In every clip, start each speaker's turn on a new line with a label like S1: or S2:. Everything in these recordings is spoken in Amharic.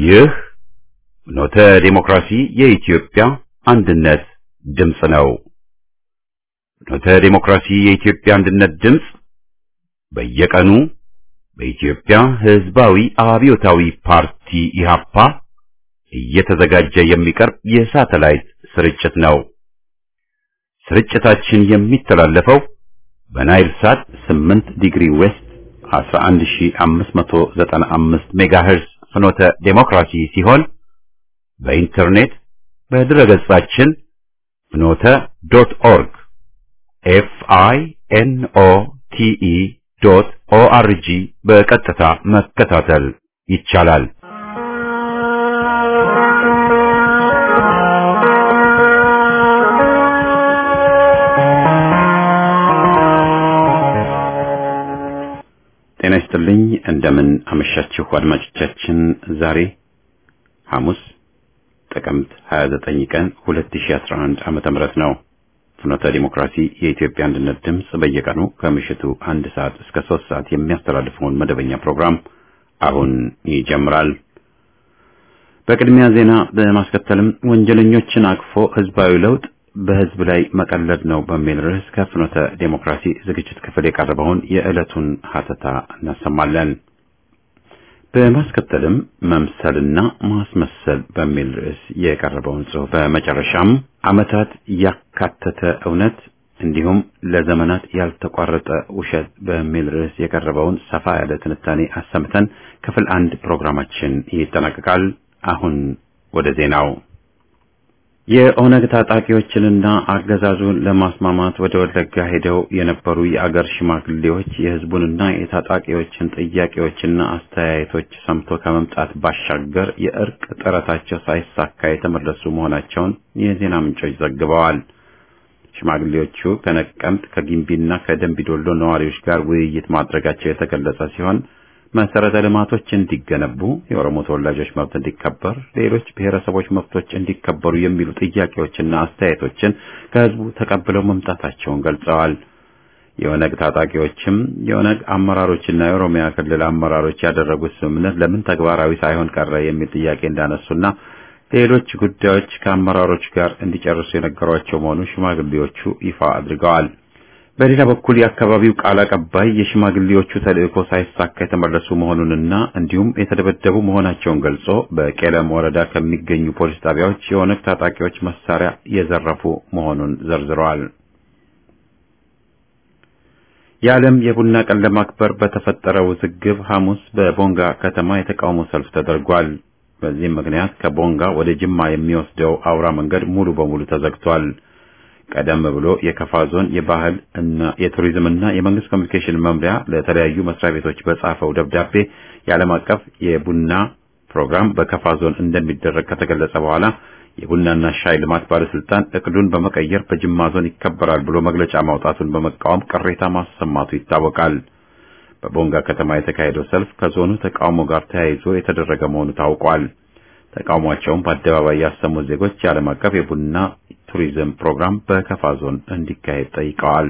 S1: ይህ ኖተ ዴሞክራሲ የኢትዮጵያ አንድነት ድምፅ ነው። ኖተ ዴሞክራሲ የኢትዮጵያ አንድነት ድምፅ በየቀኑ በኢትዮጵያ ሕዝባዊ አብዮታዊ ፓርቲ ኢህአፓ እየተዘጋጀ የሚቀርብ የሳተላይት ስርጭት ነው። ስርጭታችን የሚተላለፈው በናይል ሳት 8 ዲግሪ ዌስት 11595 ሜጋሄርዝ ፍኖተ ዴሞክራሲ ሲሆን በኢንተርኔት በድረገጻችን ፍኖተ ዶት ኦርግ ኤፍ አይ ኤን ኦ ቲ ኢ ዶት ኦ አር ጂ በቀጥታ መከታተል ይቻላል። ጤና ይስጥልኝ። እንደምን አመሻችሁ አድማጮቻችን። ዛሬ ሐሙስ ጥቅምት 29 ቀን 2011 ዓመተ ምህረት ነው። ፍኖተ ዲሞክራሲ የኢትዮጵያ አንድነት ድምፅ በየቀኑ ከምሽቱ አንድ ሰዓት እስከ ሶስት ሰዓት የሚያስተላልፈውን መደበኛ ፕሮግራም አሁን ይጀምራል። በቅድሚያ ዜና በማስከተልም ወንጀለኞችን አቅፎ ህዝባዊ ለውጥ በህዝብ ላይ መቀለድ ነው በሚል ርዕስ ከፍኖተ ዴሞክራሲ ዝግጅት ክፍል የቀረበውን የዕለቱን ሀተታ እናሰማለን። በማስከተልም መምሰልና ማስመሰል በሚል ርዕስ የቀረበውን ጽሑፍ፣ በመጨረሻም ዓመታት ያካተተ እውነት እንዲሁም ለዘመናት ያልተቋረጠ ውሸት በሚል ርዕስ የቀረበውን ሰፋ ያለ ትንታኔ አሰምተን ክፍል አንድ ፕሮግራማችን ይጠናቀቃል። አሁን ወደ ዜናው የኦነግ ታጣቂዎችንና አገዛዙን ለማስማማት ወደ ወለጋ ሄደው የነበሩ የአገር ሽማግሌዎች የህዝቡንና የታጣቂዎችን ጥያቄዎችና አስተያየቶች ሰምቶ ከመምጣት ባሻገር የእርቅ ጥረታቸው ሳይሳካ የተመለሱ መሆናቸውን የዜና ምንጮች ዘግበዋል። ሽማግሌዎቹ ከነቀምት ከጊምቢና ከደንቢዶሎ ነዋሪዎች ጋር ውይይት ማድረጋቸው የተገለጸ ሲሆን መሰረተ ልማቶች እንዲገነቡ፣ የኦሮሞ ተወላጆች መብት እንዲከበር፣ ሌሎች ብሔረሰቦች መብቶች እንዲከበሩ የሚሉ ጥያቄዎችና አስተያየቶችን ከህዝቡ ተቀብለው መምጣታቸውን ገልጸዋል። የኦነግ ታጣቂዎችም የኦነግ አመራሮችና የኦሮሚያ ክልል አመራሮች ያደረጉት ስምምነት ለምን ተግባራዊ ሳይሆን ቀረ የሚል ጥያቄ እንዳነሱና ሌሎች ጉዳዮች ከአመራሮች ጋር እንዲጨርሱ የነገሯቸው መሆኑን ሽማግሌዎቹ ይፋ አድርገዋል። በሌላ በኩል የአካባቢው ቃል አቀባይ የሽማግሌዎቹ ተልእኮ ሳይሳካ የተመለሱ መሆኑንና እንዲሁም የተደበደቡ መሆናቸውን ገልጾ በቄለም ወረዳ ከሚገኙ ፖሊስ ጣቢያዎች የኦነግ ታጣቂዎች መሳሪያ የዘረፉ መሆኑን ዘርዝረዋል። የዓለም የቡና ቀን ለማክበር በተፈጠረው ውዝግብ ሐሙስ በቦንጋ ከተማ የተቃውሞ ሰልፍ ተደርጓል። በዚህም ምክንያት ከቦንጋ ወደ ጅማ የሚወስደው አውራ መንገድ ሙሉ በሙሉ ተዘግቷል። ቀደም ብሎ የከፋ ዞን የባህል እና የቱሪዝም እና የመንግስት ኮሚኒኬሽን መምሪያ ለተለያዩ መስሪያ ቤቶች በጻፈው ደብዳቤ የዓለም አቀፍ የቡና ፕሮግራም በከፋ ዞን እንደሚደረግ ከተገለጸ በኋላ የቡናና ሻይ ልማት ባለስልጣን እቅዱን በመቀየር በጅማ ዞን ይከበራል ብሎ መግለጫ ማውጣቱን በመቃወም ቅሬታ ማሰማቱ ይታወቃል። በቦንጋ ከተማ የተካሄደው ሰልፍ ከዞኑ ተቃውሞ ጋር ተያይዞ የተደረገ መሆኑ ታውቋል። ተቃውሟቸውን በአደባባይ ያሰሙት ዜጎች የዓለም አቀፍ የቡና ቱሪዝም ፕሮግራም በከፋ ዞን እንዲካሄድ ጠይቀዋል።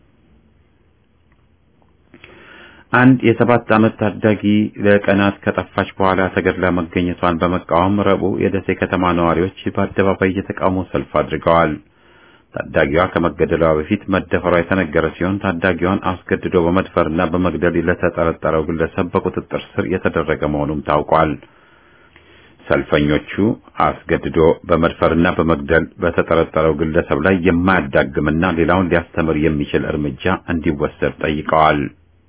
S1: አንድ የሰባት ዓመት ታዳጊ ለቀናት ከጠፋች በኋላ ተገድላ መገኘቷን በመቃወም ረቡዕ የደሴ ከተማ ነዋሪዎች በአደባባይ የተቃውሞ ሰልፍ አድርገዋል። ታዳጊዋ ከመገደሏ በፊት መደፈሯ የተነገረ ሲሆን ታዳጊዋን አስገድዶ በመድፈርና በመግደል ለተጠረጠረው ግለሰብ በቁጥጥር ስር የተደረገ መሆኑም ታውቋል። ሰልፈኞቹ አስገድዶ በመድፈርና በመግደል በተጠረጠረው ግለሰብ ላይ የማያዳግምና ሌላውን ሊያስተምር የሚችል እርምጃ እንዲወሰድ ጠይቀዋል።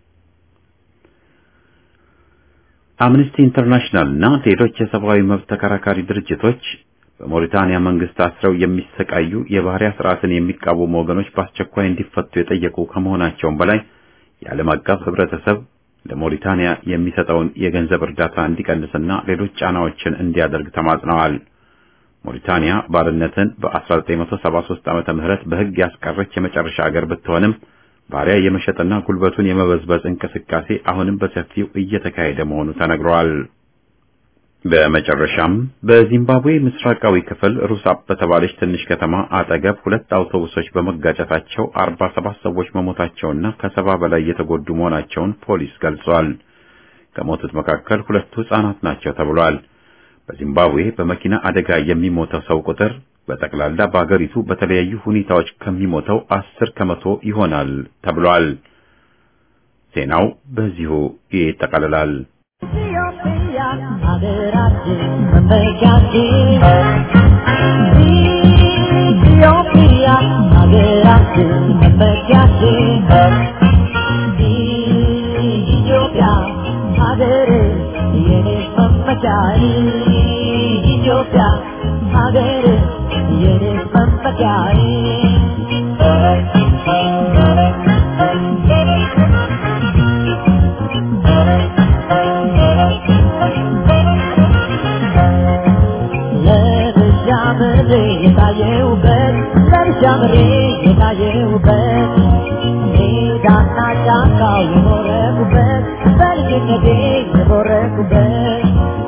S1: አምነስቲ ኢንተርናሽናል እና ሌሎች የሰብአዊ መብት ተከራካሪ ድርጅቶች በሞሪታንያ መንግስት አስረው የሚሰቃዩ የባህሪያ ስርዓትን የሚቃወሙ ወገኖች በአስቸኳይ እንዲፈቱ የጠየቁ ከመሆናቸውም በላይ የዓለም አቀፍ ህብረተሰብ ለሞሪታንያ የሚሰጠውን የገንዘብ እርዳታ እንዲቀንስና ሌሎች ጫናዎችን እንዲያደርግ ተማጽነዋል። ሞሪታንያ ባርነትን በ1973 ዓመተ ምህረት በህግ ያስቀረች የመጨረሻ አገር ብትሆንም ባሪያ የመሸጥና ጉልበቱን የመበዝበዝ እንቅስቃሴ አሁንም በሰፊው እየተካሄደ መሆኑ ተነግሯል። በመጨረሻም በዚምባብዌ ምስራቃዊ ክፍል ሩሳፕ በተባለች ትንሽ ከተማ አጠገብ ሁለት አውቶቡሶች በመጋጨታቸው 47 ሰዎች መሞታቸውና ከሰባ በላይ የተጎዱ መሆናቸውን ፖሊስ ገልጿል። ከሞቱት መካከል ሁለቱ ሕፃናት ናቸው ተብሏል። በዚምባብዌ በመኪና አደጋ የሚሞተው ሰው ቁጥር በጠቅላላ በአገሪቱ በተለያዩ ሁኔታዎች ከሚሞተው አስር ከመቶ ይሆናል ተብሏል። ዜናው በዚሁ ይጠቃልላል።
S2: ኢትዮጵያ ሀገራችን መመኪያችን ኢትዮጵያ ሀገራችን መመኪያችን ኢትዮጵያ ሀገር የኔ መመኪያዬ ኢትዮጵያ ሀገር የኔ መመኪያዬ ለብቻ ምሬ የታየውበት ለብቻ ምሬ የታየውበት ሜዳና ጫካው የኖረኩበት በልጅነቴ የኖረኩበት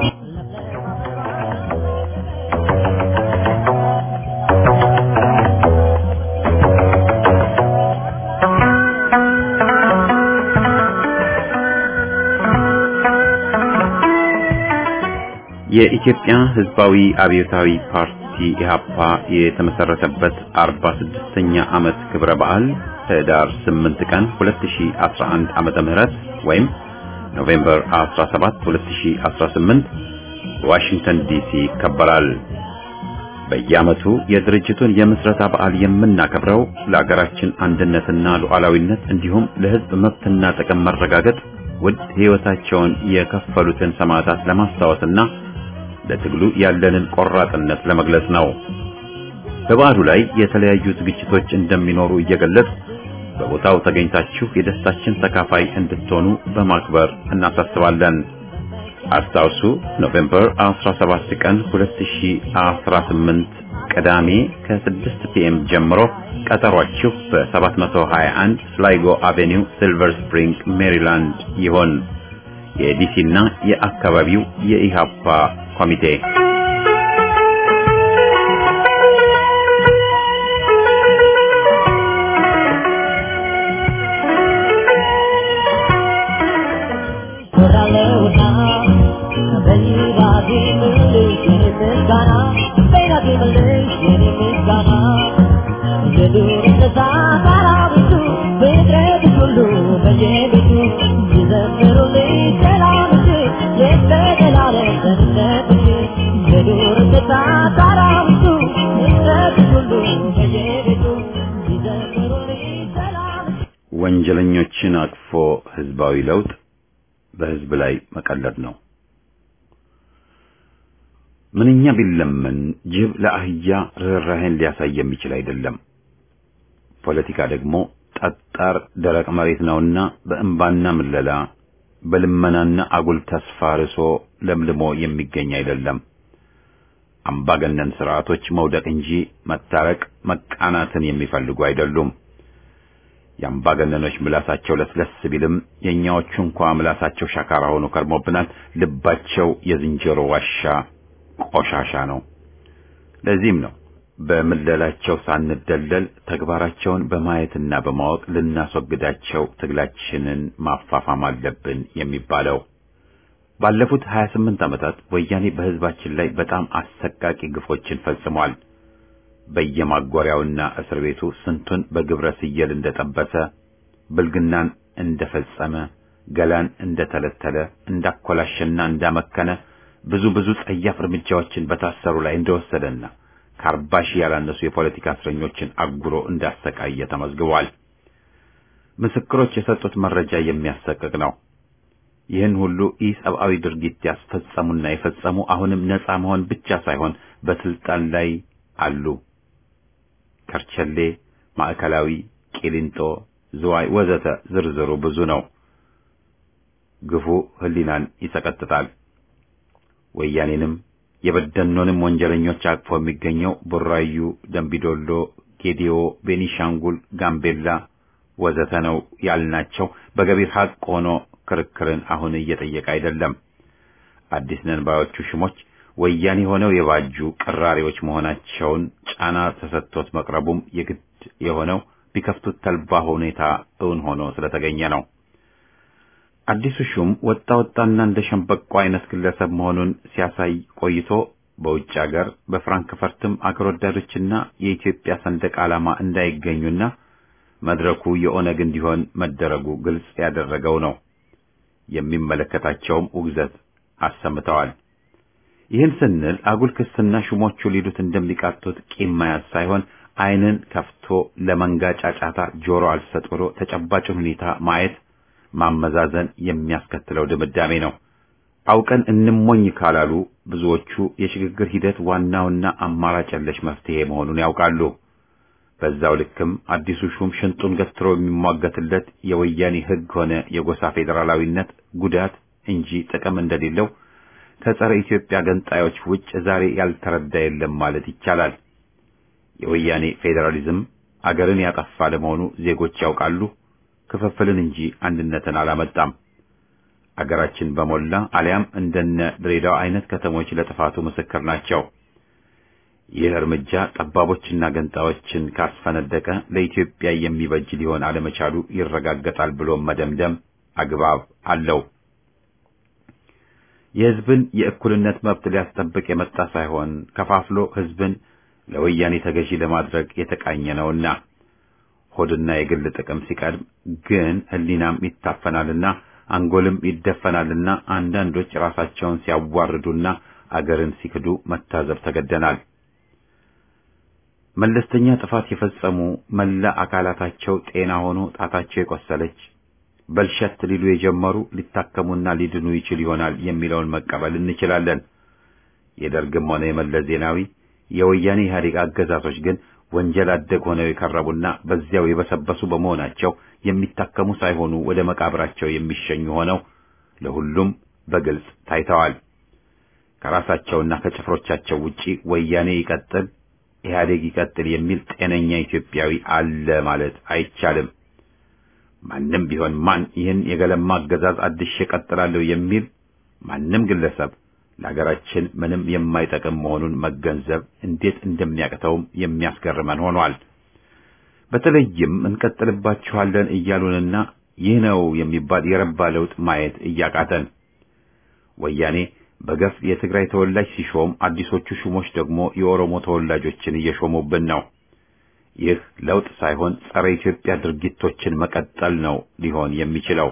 S1: የኢትዮጵያ ሕዝባዊ አብዮታዊ ፓርቲ ኢህአፓ የተመሰረተበት 46ኛ ዓመት ክብረ በዓል ህዳር 8 ቀን 2011 ዓመተ ምህረት ወይም ኖቬምበር 17 2018 ዋሽንግተን ዲሲ ይከበራል። በየዓመቱ የድርጅቱን የምስረታ በዓል የምናከብረው ለአገራችን አንድነትና ሉዓላዊነት እንዲሁም ለሕዝብ መብትና ጥቅም መረጋገጥ ውድ ሕይወታቸውን የከፈሉትን ሰማዕታት ለማስታወስና ለትግሉ ያለንን ቆራጥነት ለመግለጽ ነው። በበዓሉ ላይ የተለያዩ ዝግጅቶች እንደሚኖሩ እየገለጽ በቦታው ተገኝታችሁ የደስታችን ተካፋይ እንድትሆኑ በማክበር እናሳስባለን። አስታውሱ ኖቬምበር 17 ቀን 2018 ቅዳሜ ከ6 ፒኤም ጀምሮ ቀጠሯችሁ በ721 ፍላይጎ አቬኒው ሲልቨር ስፕሪንግ ሜሪላንድ ይሆን። የዲሲና የአካባቢው የኢሃፓ ኮሚቴ
S2: ኮራለውና በይራቴ ምልሽ የኔ ምስጋና በይራቴ ምልሽ የኔ ምስጋና የዱር እንስሳ አራዊቱ ፍጥረት ሁሉ በየቤቱ ይዘምሩልኝ ሰላምሽ የዘላለም ደህንነትሽ የዱር እንስሳ አራዊቱ ፍጥረት ሁሉ በየቤቱ ይዘምሩልኝ ሰላምሽ
S1: ወንጀለኞችን አቅፎ ህዝባዊ ለውጥ በህዝብ ላይ መቀለድ ነው። ምንኛ ቢለመን ጅብ ለአህያ ርኅራኄን ሊያሳይ የሚችል አይደለም። ፖለቲካ ደግሞ ጠጣር ደረቅ መሬት ነውና በእንባና ምለላ በልመናና አጉል ተስፋ ርሶ ለምልሞ የሚገኝ አይደለም። አምባገነን ስርዓቶች መውደቅ እንጂ መታረቅ መቃናትን የሚፈልጉ አይደሉም። የአምባገነኖች ምላሳቸው ለስለስ ቢልም የእኛዎቹ እንኳ ምላሳቸው ሻካራ ሆኖ ከርሞብናል። ልባቸው የዝንጀሮ ዋሻ ቆሻሻ ነው። ለዚህም ነው በምለላቸው ሳንደለል ተግባራቸውን በማየትና በማወቅ ልናስወግዳቸው ትግላችንን ማፋፋም አለብን የሚባለው። ባለፉት 28 ዓመታት ወያኔ በህዝባችን ላይ በጣም አሰቃቂ ግፎችን ፈጽሟል። በየማጎሪያውና እስር ቤቱ ስንቱን በግብረ ስየል እንደጠበሰ፣ ብልግናን እንደፈጸመ፣ ገላን እንደተለተለ፣ እንዳኮላሸና እንዳመከነ ብዙ ብዙ ጸያፍ እርምጃዎችን በታሰሩ ላይ እንደወሰደና ከአርባ ሺህ ያላነሱ የፖለቲካ እስረኞችን አጉሮ እንዳሰቃየ ተመዝግቧል። ምስክሮች የሰጡት መረጃ የሚያሰቅቅ ነው። ይህን ሁሉ ኢሰብአዊ ድርጊት ያስፈጸሙና የፈጸሙ አሁንም ነጻ መሆን ብቻ ሳይሆን በስልጣን ላይ አሉ። ከርቸሌ፣ ማዕከላዊ፣ ቂሊንጦ፣ ዝዋይ ወዘተ ዝርዝሩ ብዙ ነው። ግፉ ህሊናን ይሰቀጥጣል። ወያኔንም የበደኖንም ወንጀለኞች አቅፎ የሚገኘው ቡራዩ፣ ደምቢዶሎ፣ ጌዲዮ፣ ቤኒሻንጉል፣ ጋምቤላ ወዘተ ነው ያልናቸው በገቢር ሀቅ ሆኖ ክርክርን አሁን እየጠየቀ አይደለም። አዲስ ነን ባዮቹ ሽሞች ወያኔ ሆነው የባጁ ቅራሪዎች መሆናቸውን ጫና ተሰጥቶት መቅረቡም የግድ የሆነው ቢከፍቱት ተልባ ሁኔታ እውን ሆኖ ስለተገኘ ነው። አዲሱ ሹም ወጣ ወጣና እንደ ሸምበቆ አይነት ግለሰብ መሆኑን ሲያሳይ ቆይቶ በውጭ አገር በፍራንክፈርትም አገር ወዳዶችና የኢትዮጵያ ሰንደቅ ዓላማ እንዳይገኙና መድረኩ የኦነግ እንዲሆን መደረጉ ግልጽ ያደረገው ነው። የሚመለከታቸውም ውግዘት አሰምተዋል። ይህን ስንል አጉል ክስና ሹሞቹ ሊሉት እንደሚቃጡት ቂም መያዝ ሳይሆን ዓይንን ከፍቶ ለመንጋ ጫጫታ ጆሮ አልሰጥ ብሎ ተጨባጭን ሁኔታ ማየት ማመዛዘን የሚያስከትለው ድምዳሜ ነው። አውቀን እንሞኝ ካላሉ ብዙዎቹ የሽግግር ሂደት ዋናውና አማራጭ የለሽ መፍትሄ መሆኑን ያውቃሉ። በዛው ልክም አዲሱ ሹም ሽንጡን ገትሮ የሚሟገትለት የወያኔ ሕግ ሆነ የጎሳ ፌዴራላዊነት ጉዳት እንጂ ጥቅም እንደሌለው ከጸረ ኢትዮጵያ ገንጣዮች ውጭ ዛሬ ያልተረዳ የለም ማለት ይቻላል። የወያኔ ፌዴራሊዝም አገርን ያጠፋ ለመሆኑ ዜጎች ያውቃሉ። ክፍፍልን እንጂ አንድነትን አላመጣም። አገራችን በሞላ አሊያም እንደነ ድሬዳዋ አይነት ከተሞች ለጥፋቱ ምስክር ናቸው። ይህ እርምጃ ጠባቦችና ገንጣዮችን ካስፈነደቀ ለኢትዮጵያ የሚበጅ ሊሆን አለመቻሉ ይረጋገጣል ብሎ መደምደም አግባብ አለው። የሕዝብን የእኩልነት መብት ሊያስጠብቅ የመጣ ሳይሆን ከፋፍሎ ሕዝብን ለወያኔ ተገዢ ለማድረግ የተቃኘ ነውና ሆድና የግል ጥቅም ሲቀድም ግን ሕሊናም ይታፈናልና አንጎልም ይደፈናልና አንዳንዶች ራሳቸውን ሲያዋርዱና አገርን ሲክዱ መታዘብ ተገደናል። መለስተኛ ጥፋት የፈጸሙ መላ አካላታቸው ጤና ሆኖ ጣታቸው የቆሰለች በልሸት ሊሉ የጀመሩ ሊታከሙና ሊድኑ ይችል ይሆናል የሚለውን መቀበል እንችላለን። የደርግም ሆነ የመለስ ዜናዊ የወያኔ ኢህአዴግ አገዛዞች ግን ወንጀል አደግ ሆነው የከረቡና በዚያው የበሰበሱ በመሆናቸው የሚታከሙ ሳይሆኑ ወደ መቃብራቸው የሚሸኙ ሆነው ለሁሉም በግልጽ ታይተዋል። ከራሳቸውና ከጭፍሮቻቸው ውጪ ወያኔ ይቀጥል፣ ኢህአዴግ ይቀጥል የሚል ጤነኛ ኢትዮጵያዊ አለ ማለት አይቻልም። ማንም ቢሆን ማን ይህን የገለማ አገዛዝ አድሼ እቀጥላለሁ የሚል ማንም ግለሰብ ለሀገራችን ምንም የማይጠቅም መሆኑን መገንዘብ እንዴት እንደሚያቅተውም የሚያስገርመን ሆኗል። በተለይም እንቀጥልባችኋለን እያሉንና ይህ ነው የሚባል የረባ ለውጥ ማየት እያቃተን ወያኔ በገፍ የትግራይ ተወላጅ ሲሾም፣ አዲሶቹ ሹሞች ደግሞ የኦሮሞ ተወላጆችን እየሾሙብን ነው። ይህ ለውጥ ሳይሆን ጸረ ኢትዮጵያ ድርጊቶችን መቀጠል ነው ሊሆን የሚችለው።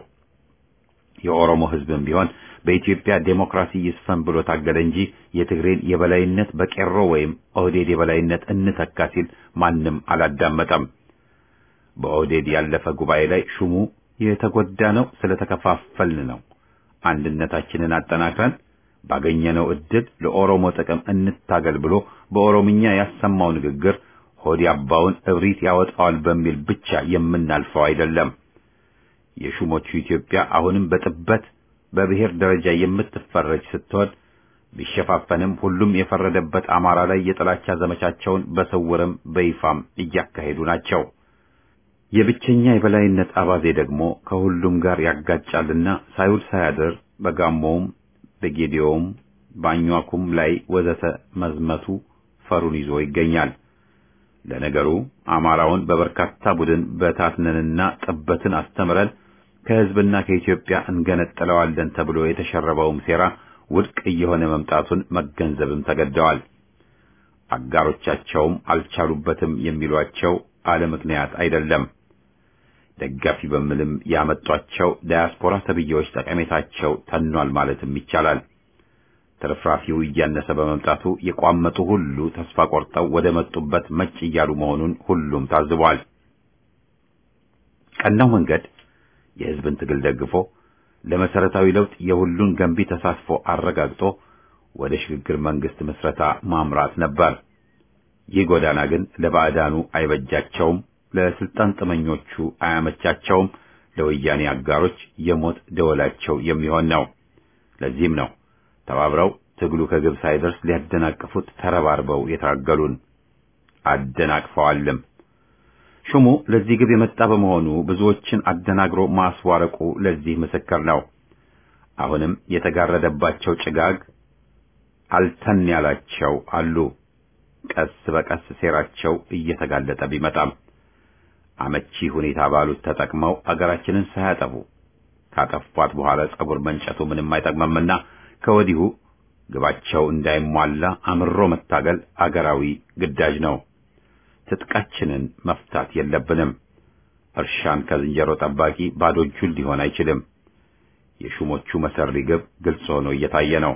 S1: የኦሮሞ ሕዝብም ቢሆን በኢትዮጵያ ዴሞክራሲ ይስፈን ብሎ ታገለ እንጂ የትግሬን የበላይነት በቄሮ ወይም ኦህዴድ የበላይነት እንተካ ሲል ማንም አላዳመጠም። በኦህዴድ ያለፈ ጉባኤ ላይ ሹሙ የተጎዳ ነው ስለተከፋፈልን ነው፣ አንድነታችንን አጠናክረን ባገኘነው ዕድል ለኦሮሞ ጥቅም እንታገል ብሎ በኦሮምኛ ያሰማው ንግግር ሆድ ያባውን እብሪት ያወጣዋል በሚል ብቻ የምናልፈው አይደለም። የሹሞቹ ኢትዮጵያ አሁንም በጥበት በብሔር ደረጃ የምትፈረጅ ስትሆን ቢሸፋፈንም ሁሉም የፈረደበት አማራ ላይ የጥላቻ ዘመቻቸውን በስውርም በይፋም እያካሄዱ ናቸው። የብቸኛ የበላይነት አባዜ ደግሞ ከሁሉም ጋር ያጋጫልና ሳይውል ሳያድር በጋሞውም በጌዲዮውም በአኟኩም ላይ ወዘተ መዝመቱ ፈሩን ይዞ ይገኛል። ለነገሩ አማራውን በበርካታ ቡድን በታትነንና ጥበትን አስተምረን ከሕዝብና ከኢትዮጵያ እንገነጥለዋለን ተብሎ የተሸረበውም ሴራ ውድቅ እየሆነ መምጣቱን መገንዘብም ተገደዋል። አጋሮቻቸውም አልቻሉበትም የሚሏቸው አለ ምክንያት አይደለም። ደጋፊ በሚልም ያመጧቸው ዳያስፖራ ተብዬዎች ጠቀሜታቸው ተኗል ማለትም ይቻላል። ትርፍራፊው እያነሰ በመምጣቱ የቋመጡ ሁሉ ተስፋ ቆርጠው ወደ መጡበት መጭ እያሉ መሆኑን ሁሉም ታዝቧል። ቀናው መንገድ የሕዝብን ትግል ደግፎ ለመሰረታዊ ለውጥ የሁሉን ገንቢ ተሳትፎ አረጋግጦ ወደ ሽግግር መንግስት ምስረታ ማምራት ነበር። ይህ ጎዳና ግን ለባዕዳኑ አይበጃቸውም፣ ለስልጣን ጥመኞቹ አያመቻቸውም፣ ለወያኔ አጋሮች የሞት ደወላቸው የሚሆን ነው። ለዚህም ነው ተባብረው ትግሉ ከግብ ሳይደርስ ሊያደናቅፉት ተረባርበው የታገሉን አደናቅፈዋልም። ሹሙ ለዚህ ግብ የመጣ በመሆኑ ብዙዎችን አደናግሮ ማስዋረቁ ለዚህ ምስክር ነው። አሁንም የተጋረደባቸው ጭጋግ አልተን ያላቸው አሉ። ቀስ በቀስ ሴራቸው እየተጋለጠ ቢመጣም አመቺ ሁኔታ ባሉት ተጠቅመው አገራችንን ሳያጠፉ ካጠፏት በኋላ ጸጉር መንጨቱ ምንም አይጠቅመምና ከወዲሁ ግባቸው እንዳይሟላ አምሮ መታገል አገራዊ ግዳጅ ነው። ትጥቃችንን መፍታት የለብንም። እርሻን ከዝንጀሮ ጠባቂ ባዶ እጁን ሊሆን አይችልም። የሹሞቹ መሰሪ ግብ ግልጽ ሆኖ እየታየ ነው።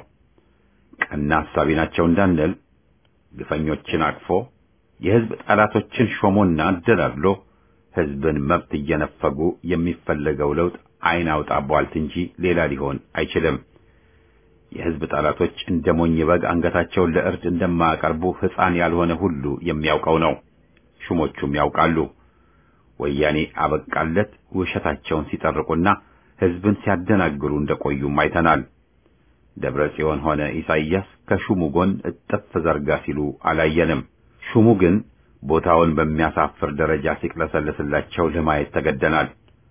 S1: ቀና ሐሳቢ ናቸው እንዳንል ግፈኞችን አቅፎ የሕዝብ ጠላቶችን ሾሞና አደላድሎ ሕዝብን መብት እየነፈጉ የሚፈለገው ለውጥ ዓይን አውጣ ቧልት እንጂ ሌላ ሊሆን አይችልም። የሕዝብ ጠላቶች እንደ ሞኝ በግ አንገታቸውን ለእርድ እንደማያቀርቡ ሕፃን ያልሆነ ሁሉ የሚያውቀው ነው። ሹሞቹም ያውቃሉ። ወያኔ አበቃለት ውሸታቸውን ሲጠርቁና ሕዝብን ሲያደናግሩ እንደቆዩም አይተናል። ደብረ ጽዮን ሆነ ኢሳይያስ ከሹሙ ጎን እጥፍ ዘርጋ ሲሉ አላየንም። ሹሙ ግን ቦታውን በሚያሳፍር ደረጃ ሲቅለሰለስላቸው ለማየት ተገደናል።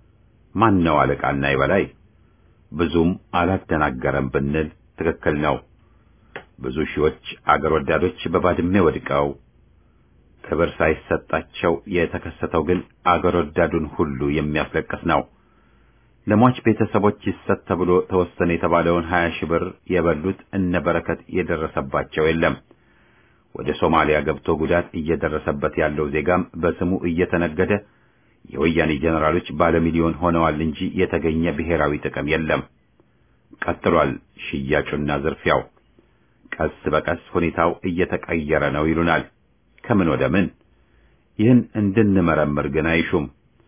S1: ማን ነው አለቃና የበላይ? ብዙም አላደናገረም ብንል ትክክል ነው። ብዙ ሺዎች አገር ወዳዶች በባድሜ ወድቀው ክብር ሳይሰጣቸው የተከሰተው ግን አገር ወዳዱን ሁሉ የሚያስለቅስ ነው። ለሟች ቤተሰቦች ይሰጥ ተብሎ ተወሰነ የተባለውን ሀያ ሺህ ብር የበሉት እነ በረከት የደረሰባቸው የለም። ወደ ሶማሊያ ገብቶ ጉዳት እየደረሰበት ያለው ዜጋም በስሙ እየተነገደ የወያኔ ጄኔራሎች ባለሚሊዮን ሆነዋል እንጂ የተገኘ ብሔራዊ ጥቅም የለም። ቀጥሏል ሽያጩና ዝርፊያው። ቀስ በቀስ ሁኔታው እየተቀየረ ነው ይሉናል። ከምን ወደ ምን? ይህን እንድንመረምር ግን አይሹም።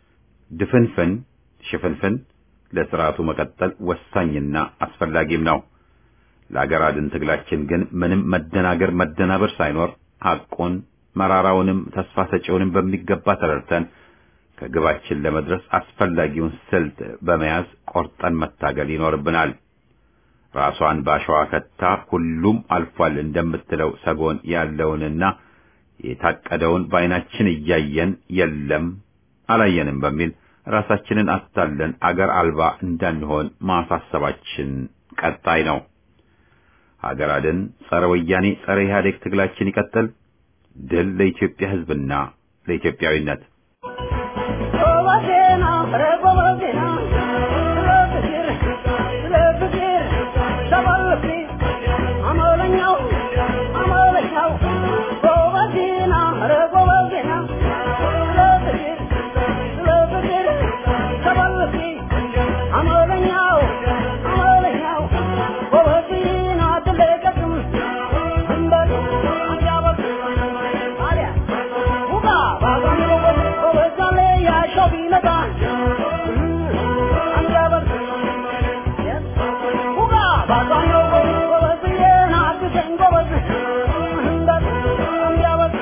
S1: ድፍንፍን ሽፍንፍን ለስርዓቱ መቀጠል ወሳኝና አስፈላጊም ነው። ለአገር አድን ትግላችን ግን ምንም መደናገር መደናበር ሳይኖር ሐቁን መራራውንም ተስፋ ሰጪውንም በሚገባ ተረድተን ከግባችን ለመድረስ አስፈላጊውን ስልት በመያዝ ቆርጠን መታገል ይኖርብናል። ራሷን ባሸዋ ከታ ሁሉም አልፏል እንደምትለው ሰጎን ያለውንና የታቀደውን በዓይናችን እያየን የለም አላየንም በሚል ራሳችንን አታለን አገር አልባ እንዳንሆን ማሳሰባችን ቀጣይ ነው። ሀገር አድን ጸረ ወያኔ ጸረ ኢህአዴግ ትግላችን ይቀጥል። ድል ለኢትዮጵያ ሕዝብና ለኢትዮጵያዊነት።
S2: ጎበዜና ኧረ ጎበዜና ስለ ፍቅር ስለ ፍቅር ተባልኩ አመለኛው አመለኛው ጎበዜና ኧረ ጎበዜና ስለ ፍቅር ስለ ፍቅር ተባልኩ አመለኛው አመለኛው ጎበዜና ትለቀቅም እንበል አንጃበል ታዲያ ውቃ ባዛን ጎበዝ ጎበዛለ ያሻው ቢመጣ አንጃበል ውቃ ባዛን ጎበዝ ጎበዝዬ ናግዘኝ ጎበዝ እንበል አንጃበል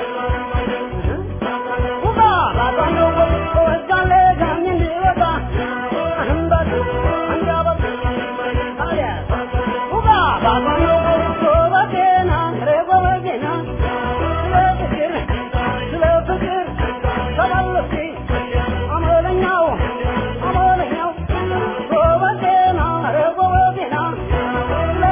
S2: ውቃ ባዛን ጎበዝ ጎበዛለ ጋኝ እንዲወጣ እንበል አንጃበል ታዲያ ውቃ ባዛን ጎበዝ ጎበዜና ኧረ ጎበዜና ስለ ፍቅር ስለ ፍቅር ተመለስኩ አመለኛው አመለኛው ጎበዜና ኧረ ጎበዜና ስለ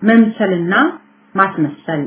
S3: መምሰልና ማስመሰል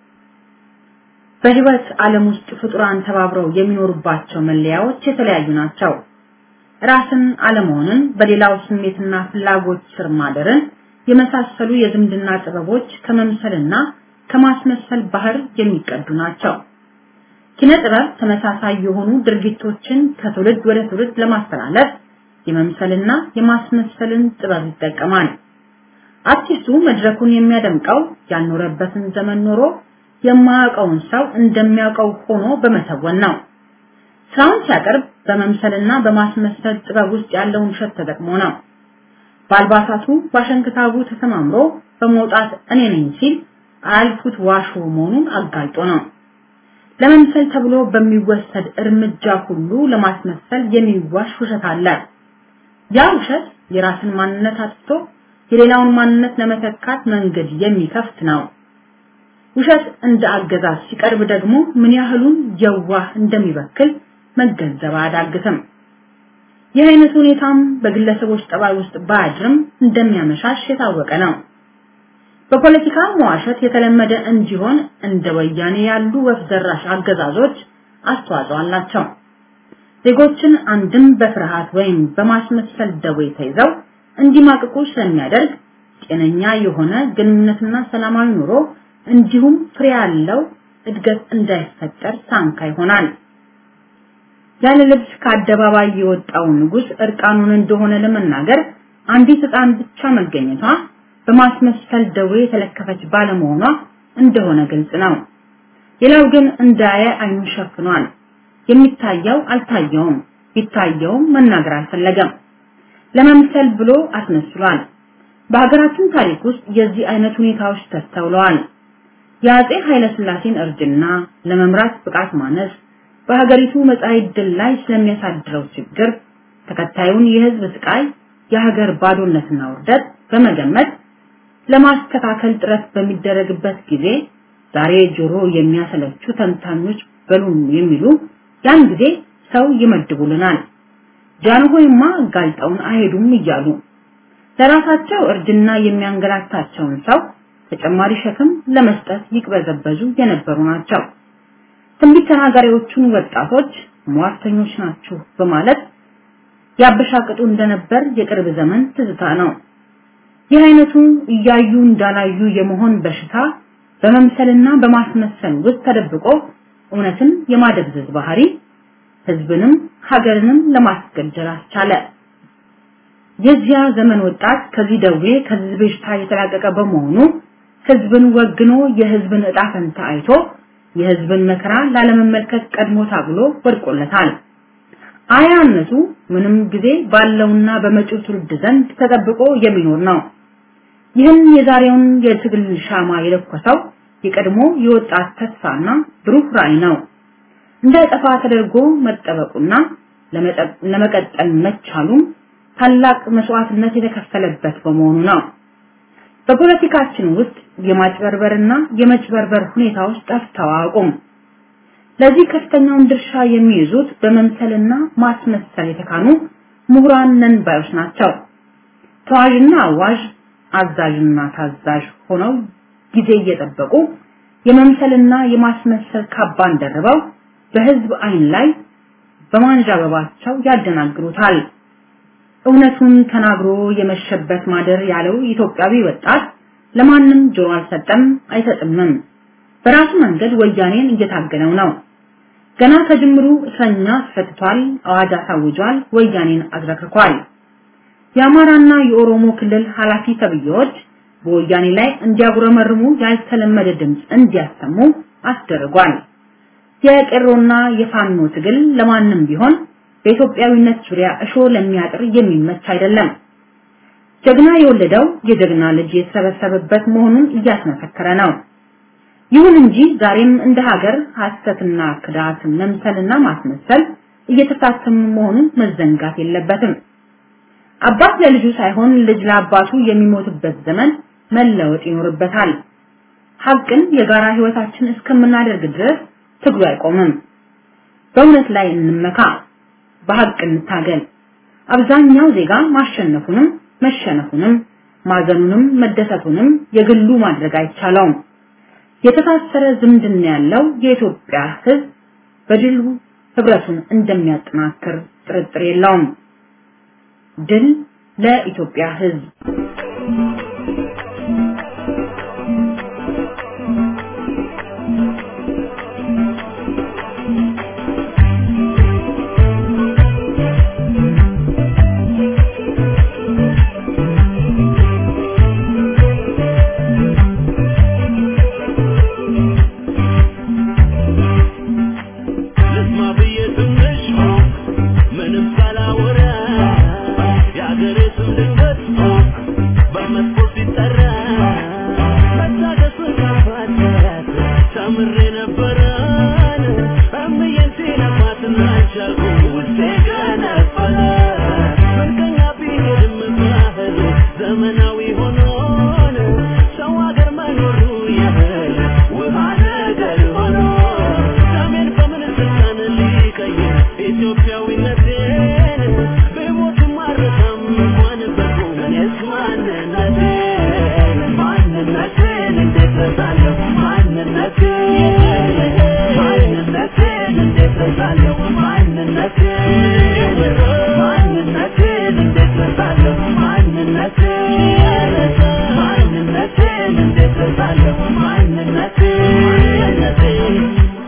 S3: በህይወት ዓለም ውስጥ ፍጡራን ተባብረው የሚኖሩባቸው መለያዎች የተለያዩ ናቸው። ራስን አለመሆንን፣ በሌላው ስሜትና ፍላጎት ስር ማደርን የመሳሰሉ የዝምድና ጥበቦች ከመምሰልና ከማስመሰል ባህር የሚቀዱ ናቸው። ኪነ ጥበብ ተመሳሳይ የሆኑ ድርጊቶችን ከትውልድ ወደ ትውልድ ለማስተላለፍ የመምሰልና የማስመሰልን ጥበብ ይጠቀማል። አርቲስቱ መድረኩን የሚያደምቀው ያልኖረበትን ዘመን ኖሮ የማያውቀውን ሰው እንደሚያውቀው ሆኖ በመተወን ነው። ስራውን ሲያቀርብ በመምሰልና በማስመሰል ጥበብ ውስጥ ያለውን ውሸት ተጠቅሞ ነው። በአልባሳቱ ባሸንክታቡ ተሰማምሮ በመውጣት እኔ ነኝ ሲል አያልፉት ዋሾ መሆኑን አጋልጦ ነው። ለመምሰል ተብሎ በሚወሰድ እርምጃ ሁሉ ለማስመሰል የሚዋሽ ውሸት አለ። ያ ውሸት የራስን ማንነት አጥፍቶ የሌላውን ማንነት ለመተካት መንገድ የሚከፍት ነው። ውሸት እንደ አገዛዝ ሲቀርብ ደግሞ ምን ያህሉን የዋህ እንደሚበክል መገንዘብ አያዳግትም። ይህ አይነት ሁኔታም በግለሰቦች ጠባይ ውስጥ ባያድርም እንደሚያመሻሽ የታወቀ ነው። በፖለቲካ መዋሸት የተለመደ እንዲሆን እንደ ወያኔ ያሉ ወፍ ዘራሽ አገዛዞች አስተዋጽኦ አላቸው። ዜጎችን አንድም በፍርሃት ወይም በማስመሰል ደዌ ተይዘው እንዲማቅቁ ስለሚያደርግ ጤነኛ የሆነ ግንኙነትና ሰላማዊ ኑሮ እንዲሁም ፍሬ ያለው እድገት እንዳይፈጠር ሳንካ ይሆናል። ያለ ልብስ ከአደባባይ የወጣው ንጉስ እርቃኑን እንደሆነ ለመናገር አንዲት ሕፃን ብቻ መገኘቷ በማስመሰል ደዌ የተለከፈች ባለመሆኗ እንደሆነ ግልጽ ነው። ሌላው ግን እንዳየ አይኑን ሸፍኗል። የሚታየው አልታየውም፣ ቢታየውም መናገር አልፈለገም። ለመምሰል ብሎ አስመስሏል። በሀገራችን ታሪክ ውስጥ የዚህ አይነት ሁኔታዎች ተስተውለዋል። የአጼ ኃይለ ሥላሴን እርጅና፣ ለመምራት ብቃት ማነስ፣ በሀገሪቱ መጻኢ ዕድል ላይ ስለሚያሳድረው ችግር፣ ተከታዩን የህዝብ ስቃይ፣ የሀገር ባዶነትና ውርደት በመገመት ለማስተካከል ጥረት በሚደረግበት ጊዜ ዛሬ ጆሮ የሚያሰለቹ ተንታኞች በሉን የሚሉ ያን ጊዜ ሰው ይመድቡልናል። ጃንሆይማ ጋልጠውን አይሄዱም እያሉ ለራሳቸው እርጅና የሚያንገላታቸውን ሰው ተጨማሪ ሸክም ለመስጠት ይቅበዘበዙ የነበሩ ናቸው። ትንቢት ተናጋሪዎቹን ወጣቶች ሟርተኞች ናችሁ በማለት ያበሻቅጡ እንደነበር የቅርብ ዘመን ትዝታ ነው። ይህ አይነቱ እያዩ እንዳላዩ የመሆን በሽታ በመምሰልና በማስመሰል ውስጥ ተደብቆ እውነትን የማደብዘዝ ባህሪ ህዝብንም ሀገርንም ለማስገደል አስቻለ። የዚያ ዘመን ወጣት ከዚህ ደዌ ከዚህ በሽታ የተላቀቀ በመሆኑ ህዝብን ወግኖ የህዝብን ዕጣ ፈንታ አይቶ የህዝብን መከራ ላለመመልከት ቀድሞ ታግሎ ወድቆለታል። አያነቱ ምንም ጊዜ ባለውና በመጪው ትውልድ ዘንድ ተጠብቆ የሚኖር ነው። ይህን የዛሬውን የትግል ሻማ የለኮሰው የቀድሞ የወጣት ተስፋና ብሩህ ራዕይ ነው። እንዳይጠፋ ተደርጎ መጠበቁና ለመቀጠል መቻሉም ታላቅ መስዋዕትነት የተከፈለበት በመሆኑ ነው። በፖለቲካችን ውስጥ የማጭበርበርና የመጭበርበር ሁኔታዎች ጠፍተው አያውቁም። ለዚህ ከፍተኛውን ድርሻ የሚይዙት በመምሰልና ማስመሰል የተካኑ ምሁራን ነን ባዮች ናቸው። ተዋዥና አዋዥ፣ አዛዥና ታዛዥ ሆነው ጊዜ እየጠበቁ የመምሰልና የማስመሰል ካባን ደርበው በህዝብ አይን ላይ በማንዣበባቸው ያደናግሩታል። እውነቱን ተናግሮ የመሸበት ማደር ያለው ኢትዮጵያዊ ወጣት ለማንም ጆሮ አልሰጠም አይሰጥምም። በራሱ መንገድ ወያኔን እየታገለው ነው። ገና ከጅምሩ እስረኛ ፈትቷል፣ አዋጅ አሳውጇል፣ ወያኔን አዝረክርኳል። የአማራና የኦሮሞ ክልል ኃላፊ ተብዬዎች በወያኔ ላይ እንዲያጉረመርሙ ያልተለመደ ድምፅ እንዲያሰሙ አስደርጓል። የቄሮና የፋኖ ትግል ለማንም ቢሆን በኢትዮጵያዊነት ዙሪያ እሾ ለሚያጥር የሚመች አይደለም። ጀግና የወለደው የጀግና ልጅ የተሰበሰበበት መሆኑን እያስመሰከረ ነው። ይሁን እንጂ ዛሬም እንደ ሀገር ሐሰትና ክዳት፣ መምሰልና ማስመሰል እየተታተሙ መሆኑን መዘንጋት የለበትም። አባት ለልጁ ሳይሆን ልጅ ለአባቱ የሚሞትበት ዘመን መለወጥ ይኖርበታል። ሀቅን የጋራ ህይወታችን እስከምናደርግ ድረስ ትግሉ አይቆምም። በእውነት ላይ እንመካ፣ በሀቅ እንታገል። አብዛኛው ዜጋ ማሸነፉንም መሸነፉንም ማዘኑንም መደሰቱንም የግሉ ማድረግ አይቻለውም። የተሳሰረ ዝምድና ያለው የኢትዮጵያ ሕዝብ በድሉ ህብረቱን እንደሚያጠናክር ጥርጥር የለውም። ድል ለኢትዮጵያ ሕዝብ!
S4: ልስማ ብዬ ትንሽ ምንም ሳላወራ የአገሬ ስም ድንገት በመጥፎ ሲጠራ መታገሱን ካፋት ተምሬ ነበረን እምዬን ሲለፋትና ቻልኩ ውስጤ ገነፈለ ምንቀኛ ቢሄድም ባህል ዘመናዊ ሆኖን ሰው አገር መኖሩ ያህል ውሃ ነገር ሆኖ ሰሜን በምን ስልጣን ሊቀይር ኢትዮጵያዊነቴን ብሞትም አልረሳም እንኳን በቁም እኔስ ማንነቴን ማንነቴን እንዴት ረሳለሁ ማንነቴን ማንነቴን እንዴት ረሳለሁ ማንነቴን ማንነቴን እንዴት ረሳለሁ ማንነቴን ማንነቴን እንዴት ረሳለሁ ማንነቴን ማንነቴን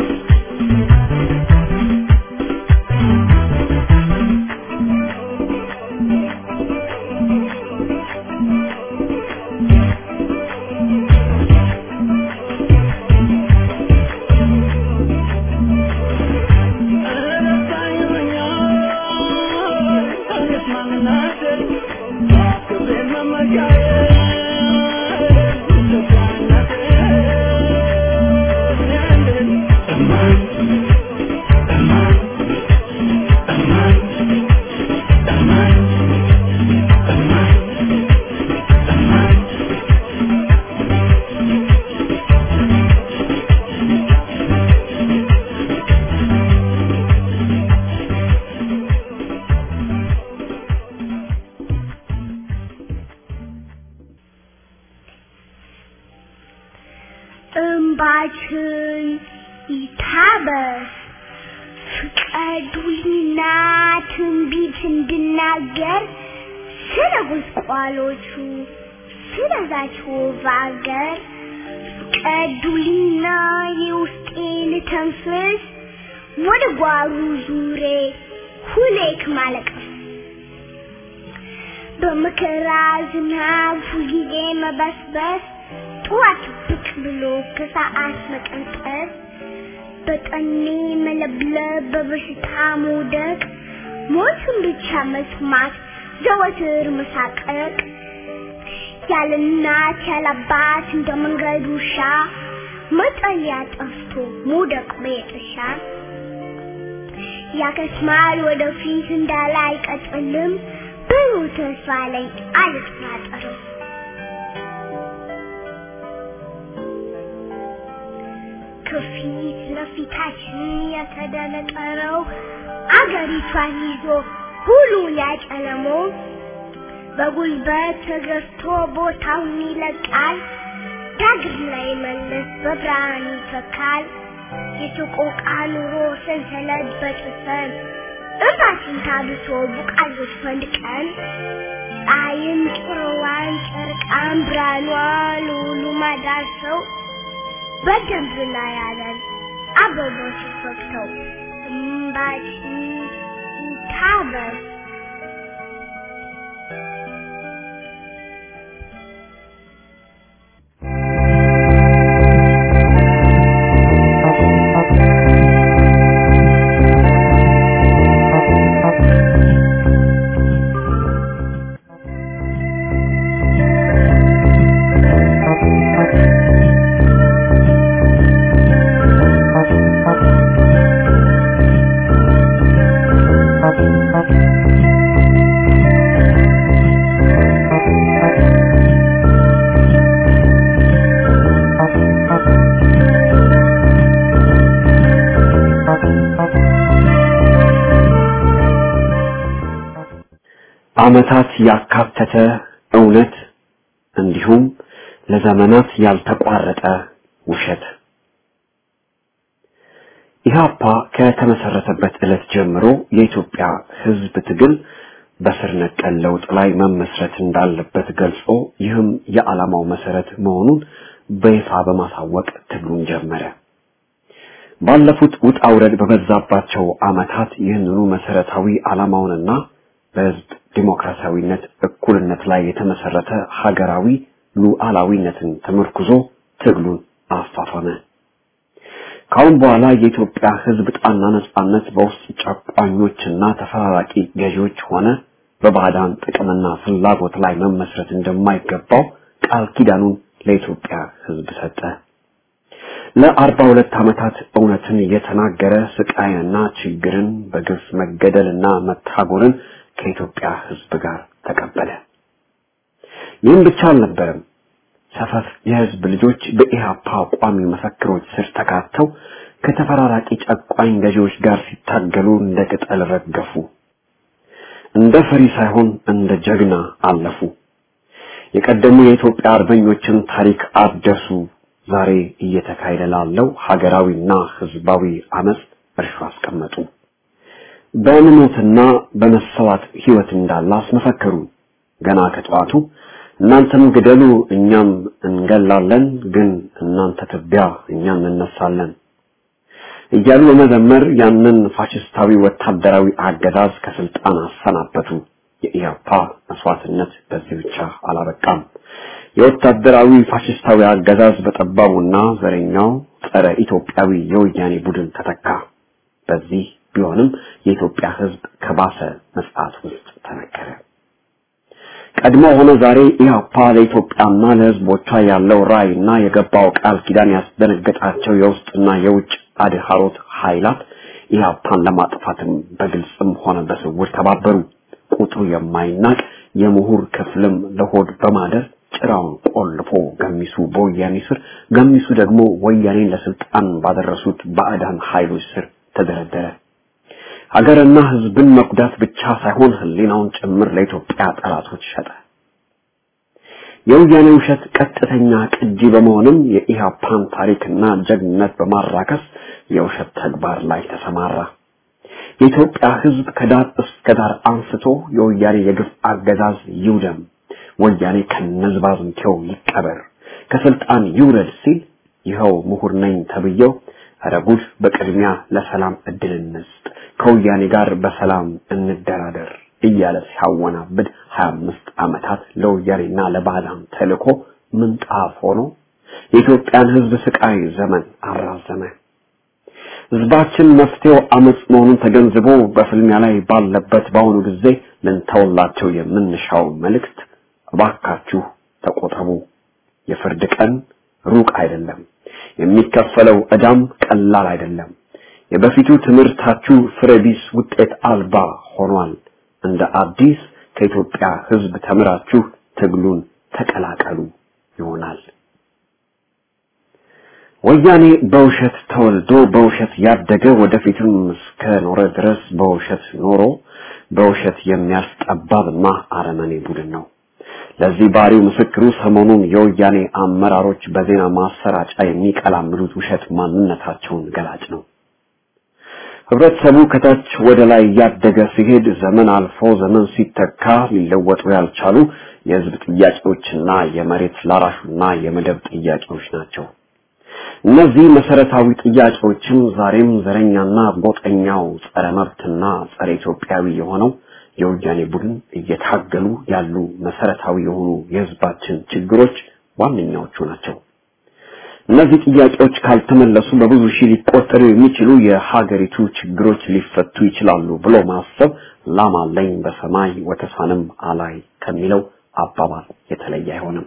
S5: እንባችን ይታበስ ፍቀዱልኝና ትንቢት እንድናገር ስለ ጉስቋሎቹ ስለዛች ውብ አገር ፍቀዱልኝና የውስጤን ተንፍስ ወደ ጓሩ ዙሬ ሁሌክ ማለቀስ በመከራ ዝናብ ሁልጊዜ መበስበስ ጠዋት ብቅ ብሎ ከሰዓት መቀንጠስ በጠኔ መለብለብ በበሽታ መውደቅ ሞትን ብቻ መስማት ዘወትር መሳቀቅ ያለ እናት ያለ አባት እንደ መንገድ ውሻ መጠለያ ጠፍቶ መውደቅ በየጥሻ ያከስማል ወደፊት እንዳለ አይቀጥልም ብሩህ ተስፋ ላይ አልጠራጠርም ከፊት ለፊታችን የተደነቀረው አገሪቷን ይዞ ሁሉ ያጨለመው በጉልበት ተገፍቶ ቦታውን ይለቃል ዳግም ላይ መለስ በብርሃን ይተካል የሰቆቃ ኑሮ ሰንሰለት በጥሰን እባችን ታብሶ ቡቃዮች ፈንድቀን ፀሐይም ጭሮዋን ጨርቃን ብርሃኗ ለሁሉ ማዳርሰው በደንብ ላይ ያለን አበቦች ፈክተው እምባችን ይታበስ
S6: ዓመታት ያካተተ እውነት እንዲሁም ለዘመናት ያልተቋረጠ ውሸት ኢህአፓ ከተመሰረተበት ዕለት ጀምሮ የኢትዮጵያ ህዝብ ትግል በስር ነቀል ለውጥ ላይ መመስረት እንዳለበት ገልጾ ይህም የዓላማው መሰረት መሆኑን በይፋ በማሳወቅ ትግሉን ጀመረ። ባለፉት ውጣ ውረድ በበዛባቸው ዓመታት ይህንኑ መሰረታዊ ዓላማውንና በህዝብ ዲሞክራሲያዊነት፣ እኩልነት ላይ የተመሰረተ ሀገራዊ ሉዓላዊነትን ተመርኩዞ ትግሉን አፋፈመ። ካሁን በኋላ የኢትዮጵያ ህዝብ ጣና ነጻነት በውስጥ ጨቋኞችና ተፈራራቂ ገዢዎች ሆነ በባዕዳን ጥቅምና ፍላጎት ላይ መመስረት እንደማይገባው ቃል ኪዳኑን ለኢትዮጵያ ህዝብ ሰጠ። ለአርባ ሁለት ዓመታት እውነትን የተናገረ ስቃይንና ችግርን በግፍ መገደልና መታጎርን ከኢትዮጵያ ህዝብ ጋር ተቀበለ። ይህም ብቻ አልነበረም። ሰፈፍ የህዝብ ልጆች በኢህአፓ ቋሚ መፈክሮች ስር ተካተው ከተፈራራቂ ጨቋኝ ገዢዎች ጋር ሲታገሉ እንደ ቅጠል ረገፉ። እንደ ፈሪ ሳይሆን እንደ ጀግና አለፉ። የቀደሙ የኢትዮጵያ አርበኞችን ታሪክ አደሱ። ዛሬ እየተካሄደ ላለው ሀገራዊና ህዝባዊ አመጽ እርሾ አስቀመጡ። በእምነትና በመሰዋት ህይወት እንዳለ አስመሰከሩ። ገና ከጠዋቱ እናንተም ግደሉ እኛም እንገላለን፣ ግን እናንተ ትቢያ እኛም እንነሳለን እያሉ በመዘመር ያንን ፋሽስታዊ ወታደራዊ አገዛዝ ከስልጣን አሰናበቱ። የኢያፓ መስዋዕትነት በዚህ ብቻ አላበቃም። የወታደራዊ ፋሽስታዊ አገዛዝ በጠባቡና ዘረኛው ጸረ ኢትዮጵያዊ የወያኔ ቡድን ተተካ። በዚህ ቢሆንም የኢትዮጵያ ህዝብ ከባሰ መጽዓት ውስጥ ተነከረ። ቀድሞ ሆነ ዛሬ ኢህአፓ ለኢትዮጵያና ለህዝቦቿ ያለው ራዕይና የገባው ቃል ኪዳን ያስደነገጣቸው የውስጥና የውጭ አድሃሮት ኃይላት ኢህአፓን ለማጥፋትም በግልጽም ሆነ በስውር ተባበሩ። ቁጥሩ የማይናቅ የምሁር ክፍልም ለሆድ በማደር ጭራውን ቆልፎ ገሚሱ በወያኔ ስር፣ ገሚሱ ደግሞ ወያኔን ለስልጣን ባደረሱት ባዕዳን ኃይሎች ስር ተደረደረ። ሀገርና ህዝብን መጉዳት ብቻ ሳይሆን ህሊናውን ጭምር ለኢትዮጵያ ጠላቶች ሸጠ። የወያኔ ውሸት ቀጥተኛ ቅጂ በመሆንም የኢህአፓን ታሪክና ጀግንነት በማራከስ የውሸት ተግባር ላይ ተሰማራ። የኢትዮጵያ ህዝብ ከዳር እስከ ዳር አንስቶ የወያኔ የግፍ አገዛዝ ይውደም፣ ወያኔ ከነዝባዝንኬው ይቀበር፣ ከስልጣን ይውረድ ሲል ይኸው ምሁር ነኝ ተብዬው ኧረ ጉድ በቅድሚያ ለሰላም እድል እንስጥ፣ ከወያኔ ጋር በሰላም እንደራደር እያለ ሲያወናብድ 25 ዓመታት ለወያኔና ለባዕዳን ተልኮ ምንጣፍ ሆኖ የኢትዮጵያን ህዝብ ስቃይ ዘመን አራዘመ። ህዝባችን መፍትሄው አመጽ መሆኑን ተገንዝቦ በፍልሚያ ላይ ባለበት በአሁኑ ጊዜ ልንተውላቸው የምንሻው መልእክት እባካችሁ ተቆጠቡ። የፍርድ ቀን ሩቅ አይደለም። የሚከፈለው ዕዳም ቀላል አይደለም። የበፊቱ ትምህርታችሁ ፍሬቢስ ውጤት አልባ ሆኗል። እንደ አዲስ ከኢትዮጵያ ህዝብ ተምራችሁ ትግሉን ተቀላቀሉ ይሆናል። ወያኔ በውሸት ተወልዶ በውሸት ያደገ ወደፊትም እስከ ኖረ ድረስ በውሸት ኖሮ በውሸት የሚያልፍ ጠባብና አረመኔ ቡድን ነው። ለዚህ ባሪው ምስክሩ ሰሞኑን የወያኔ አመራሮች በዜና ማሰራጫ የሚቀላምዱት ውሸት ማንነታቸውን ገላጭ ነው። ህብረተሰቡ ከታች ወደ ላይ እያደገ ሲሄድ ዘመን አልፎ ዘመን ሲተካ ሊለወጡ ያልቻሉ የህዝብ ጥያቄዎችና የመሬት ላራሹና የመደብ ጥያቄዎች ናቸው። እነዚህ መሰረታዊ ጥያቄዎችም ዛሬም ዘረኛና ጎጠኛው ጸረ መብትና ጸረ ኢትዮጵያዊ የሆነው የወያኔ ቡድን እየታገሉ ያሉ መሰረታዊ የሆኑ የህዝባችን ችግሮች ዋነኛዎቹ ናቸው። እነዚህ ጥያቄዎች ካልተመለሱ በብዙ ሺህ ሊቆጠሩ የሚችሉ የሀገሪቱ ችግሮች ሊፈቱ ይችላሉ ብሎ ማሰብ ላም አለኝ በሰማይ ወተሳንም አላይ ከሚለው አባባል የተለየ አይሆንም።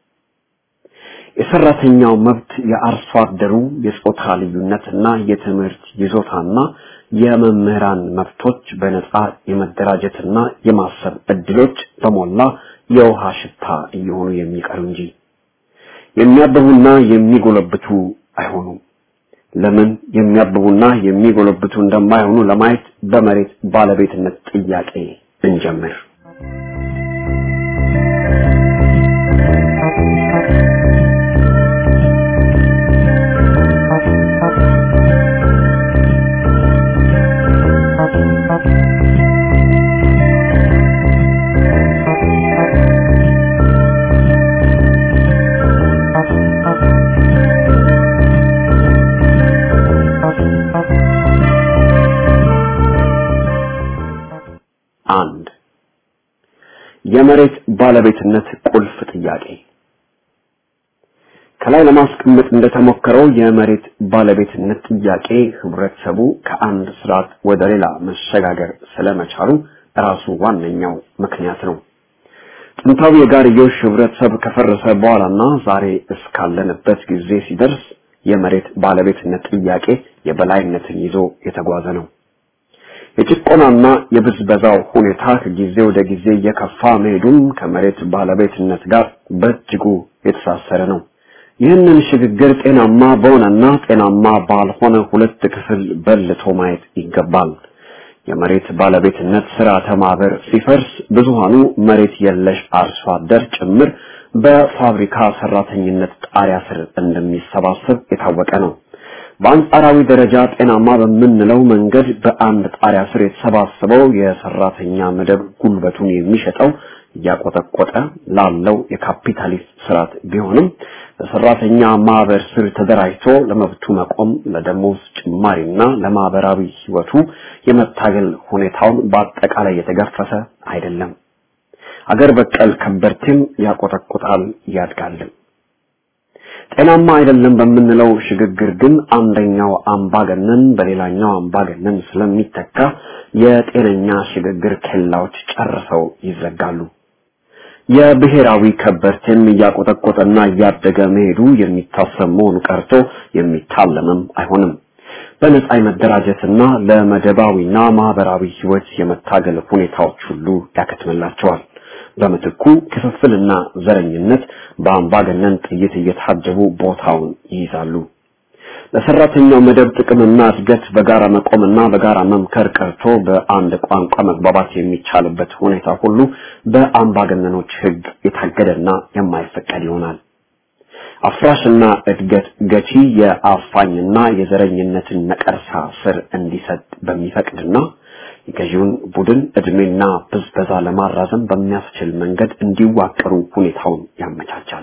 S6: የሰራተኛው መብት፣ የአርሶ አደሩ የጾታ ልዩነትና የትምህርት ይዞታና የመምህራን መብቶች፣ በነጻ የመደራጀትና የማሰብ እድሎች በሞላ የውሃ ሽታ እየሆኑ የሚቀሩ እንጂ የሚያብቡና የሚጎለብቱ አይሆኑም። ለምን የሚያብቡና የሚጎለብቱ እንደማይሆኑ ለማየት በመሬት ባለቤትነት ጥያቄ እንጀምር። ባለቤትነት ቁልፍ ጥያቄ ከላይ ለማስቀመጥ እንደተሞከረው የመሬት ባለቤትነት ጥያቄ ህብረተሰቡ ከአንድ ስርዓት ወደ ሌላ መሸጋገር ስለመቻሉ ራሱ ዋነኛው ምክንያት ነው። ጥንታዊ የጋርዮሽ ህብረተሰብ ከፈረሰ በኋላና ዛሬ እስካለንበት ጊዜ ሲደርስ የመሬት ባለቤትነት ጥያቄ የበላይነትን ይዞ የተጓዘ ነው። የጭቆናና የብዝበዛው ሁኔታ ከጊዜ ወደ ጊዜ እየከፋ መሄዱም ከመሬት ባለቤትነት ጋር በእጅጉ የተሳሰረ ነው። ይህንን ሽግግር ጤናማ በሆነና ጤናማ ባልሆነ ሁለት ክፍል በልቶ ማየት ይገባል። የመሬት ባለቤትነት ስርዓተ ማህበር ሲፈርስ ብዙሃኑ መሬት የለሽ አርሶ አደር ጭምር በፋብሪካ ሰራተኝነት ጣሪያ ስር እንደሚሰባሰብ የታወቀ ነው። በአንጻራዊ ደረጃ ጤናማ በምንለው መንገድ በአንድ ጣሪያ ስር የተሰባሰበው የሰራተኛ መደብ ጉልበቱን የሚሸጠው እያቆጠቆጠ ላለው የካፒታሊስት ስርዓት ቢሆንም በሰራተኛ ማህበር ስር ተደራጅቶ ለመብቱ መቆም ለደሞዝ ጭማሪና ለማህበራዊ ህይወቱ የመታገል ሁኔታውን በአጠቃላይ የተገፈፈ አይደለም። አገር በቀል ከበርቴም ያቆጠቁጣል ያድጋልም። ጤናማ አይደለም በምንለው ሽግግር ግን አንደኛው አምባገነን በሌላኛው አምባገነን ስለሚተካ የጤነኛ ሽግግር ኬላዎች ጨርሰው ይዘጋሉ። የብሔራዊ ከበርቴም እያቆጠቆጠና እያደገ መሄዱ የሚታሰብ መሆኑ ቀርቶ የሚታለምም አይሆንም። በነጻ የመደራጀትና ለመደባዊና ማህበራዊ ህይወት የመታገል ሁኔታዎች ሁሉ ያከትምላቸዋል። በምትኩ ክፍፍልና ዘረኝነት በአምባገነን ጥይት እየታጀቡ ቦታውን ይይዛሉ። ለሰራተኛው መደብ ጥቅምና እድገት በጋራ መቆምና በጋራ መምከር ቀርቶ በአንድ ቋንቋ መግባባት የሚቻልበት ሁኔታ ሁሉ በአምባገነኖች ህግ የታገደና የማይፈቀድ ይሆናል። አፍራሽና እድገት ገቺ የአፋኝና የዘረኝነትን ነቀርሳ ስር እንዲሰጥ በሚፈቅድና የገዢውን ቡድን እድሜና ብዝበዛ ለማራዘም በሚያስችል መንገድ እንዲዋቀሩ ሁኔታውን ያመቻቻል።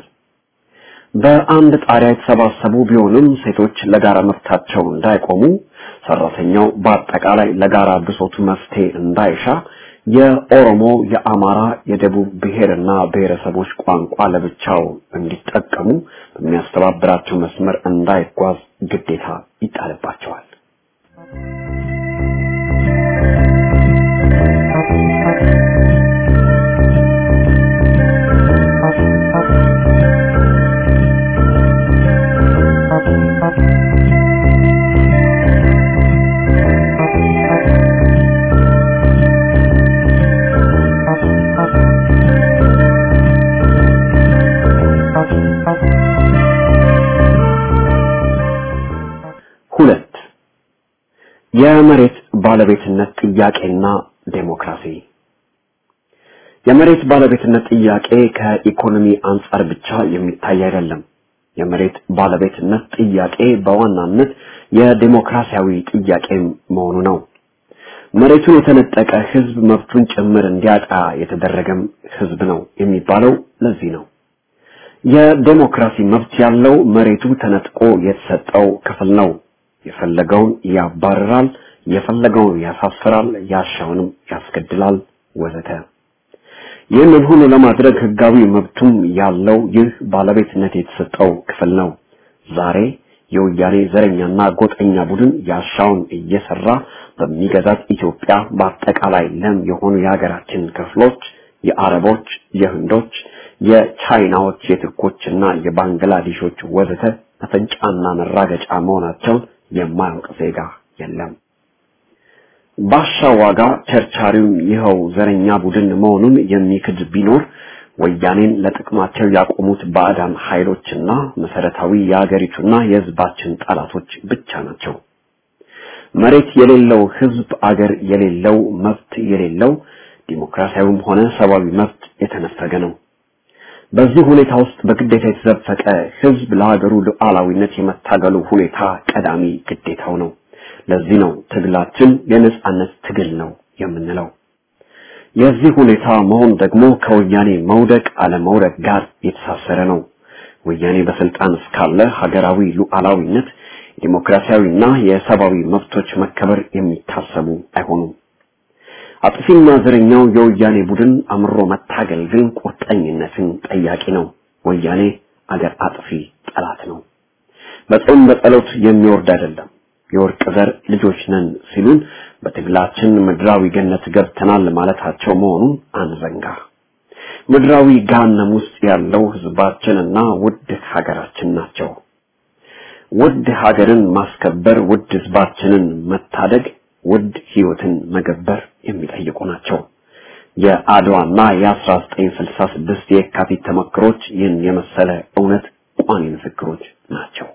S6: በአንድ ጣሪያ የተሰባሰቡ ቢሆንም ሴቶች ለጋራ መብታቸው እንዳይቆሙ፣ ሰራተኛው በአጠቃላይ ለጋራ ብሶቱ መፍትሄ እንዳይሻ፣ የኦሮሞ፣ የአማራ፣ የደቡብ ብሔርና ብሔረሰቦች ቋንቋ ለብቻው እንዲጠቀሙ በሚያስተባብራቸው መስመር እንዳይጓዝ ግዴታ ይጣልባቸዋል። ሁለት የመሬት ባለቤትነት ጥያቄና ዴሞክራሲ የመሬት ባለቤትነት ጥያቄ ከኢኮኖሚ አንጻር ብቻ የሚታይ አይደለም። የመሬት ባለቤትነት ጥያቄ በዋናነት የዴሞክራሲያዊ ጥያቄ መሆኑ ነው። መሬቱን የተነጠቀ ህዝብ መብቱን ጭምር እንዲያጣ የተደረገም ህዝብ ነው የሚባለው ለዚህ ነው። የዴሞክራሲ መብት ያለው መሬቱ ተነጥቆ የተሰጠው ክፍል ነው። የፈለገውን ያባርራል፣ የፈለገውን ያሳፍራል፣ ያሻውንም ያስገድላል ወዘተ። ይህንን ሁሉ ለማድረግ ህጋዊ መብቱም ያለው ይህ ባለቤትነት የተሰጠው ክፍል ነው። ዛሬ የወያኔ ዘረኛና ጎጠኛ ቡድን ያሻውን እየሰራ በሚገዛት ኢትዮጵያ በአጠቃላይ ለም የሆኑ የሀገራችን ክፍሎች የአረቦች፣ የህንዶች፣ የቻይናዎች፣ የቱርኮችና የባንግላዴሾች ወዘተ መፈንጫና መራገጫ መሆናቸውን የማያውቅ ዜጋ የለም። ባሻ ዋጋ ቸርቻሪው ይኸው ዘረኛ ቡድን መሆኑን የሚክድ ቢኖር ወያኔን ለጥቅማቸው ያቆሙት ባዕዳን ኃይሎችና መሰረታዊ የአገሪቱና የህዝባችን ጠላቶች ብቻ ናቸው። መሬት የሌለው ህዝብ አገር የሌለው መብት የሌለው ዲሞክራሲያዊም ሆነ ሰብአዊ መብት የተነፈገ ነው። በዚህ ሁኔታ ውስጥ በግዴታ የተዘፈቀ ህዝብ ለሀገሩ ሉዓላዊነት የመታገሉ ሁኔታ ቀዳሚ ግዴታው ነው። ለዚህ ነው ትግላችን የነጻነት ትግል ነው የምንለው። የዚህ ሁኔታ መሆን ደግሞ ከወያኔ መውደቅ አለመውደቅ ጋር የተሳሰረ ነው። ወያኔ በስልጣን እስካለ ሀገራዊ ሉዓላዊነት፣ ዲሞክራሲያዊና የሰብአዊ መብቶች መከበር የሚታሰቡ አይሆኑም። አጥፊና ዘረኛው የወያኔ ቡድን አምሮ መታገል ግን ቁርጠኝነትን ጠያቂ ነው። ወያኔ አገር አጥፊ ጠላት ነው። በጾም በጸሎት የሚወርድ አይደለም። የወርቅ ዘር ልጆች ነን ሲሉን በትግላችን ምድራዊ ገነት ገብተናል ማለታቸው መሆኑን አንዘንጋ። ምድራዊ ገሃነም ውስጥ ያለው ህዝባችንና ውድ ሀገራችን ናቸው። ውድ ሀገርን ማስከበር፣ ውድ ህዝባችንን መታደግ፣ ውድ ህይወትን መገበር የሚጠይቁ ናቸው። የአድዋና የ1966 የካቲት ተመክሮች ይህን የመሰለ እውነት ቋሚ ምስክሮች ናቸው።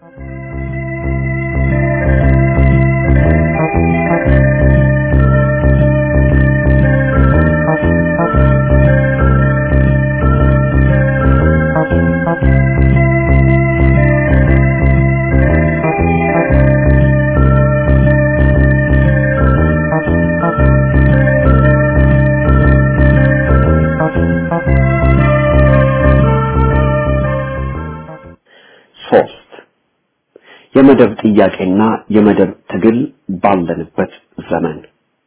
S6: ሶስት የመደብ ጥያቄና የመደብ ትግል ባለንበት ዘመን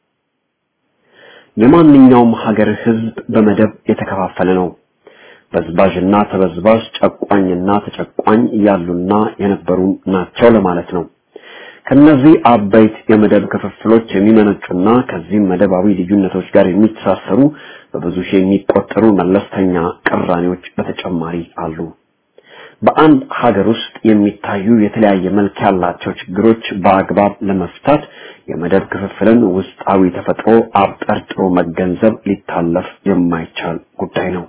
S6: የማንኛውም ሀገር ህዝብ በመደብ የተከፋፈለ ነው። በዝባዥና ተበዝባዥ፣ ጨቋኝና ተጨቋኝ ያሉና የነበሩ ናቸው ለማለት ነው። ከነዚህ አበይት የመደብ ክፍፍሎች የሚመነጩና ከዚህም መደባዊ ልዩነቶች ጋር የሚተሳሰሩ በብዙ ሺህ የሚቆጠሩ መለስተኛ ቅራኔዎች በተጨማሪ አሉ። በአንድ ሀገር ውስጥ የሚታዩ የተለያየ መልክ ያላቸው ችግሮች በአግባብ ለመፍታት የመደብ ክፍፍልን ውስጣዊ ተፈጥሮ አብጠርጥሮ መገንዘብ ሊታለፍ የማይቻል ጉዳይ ነው።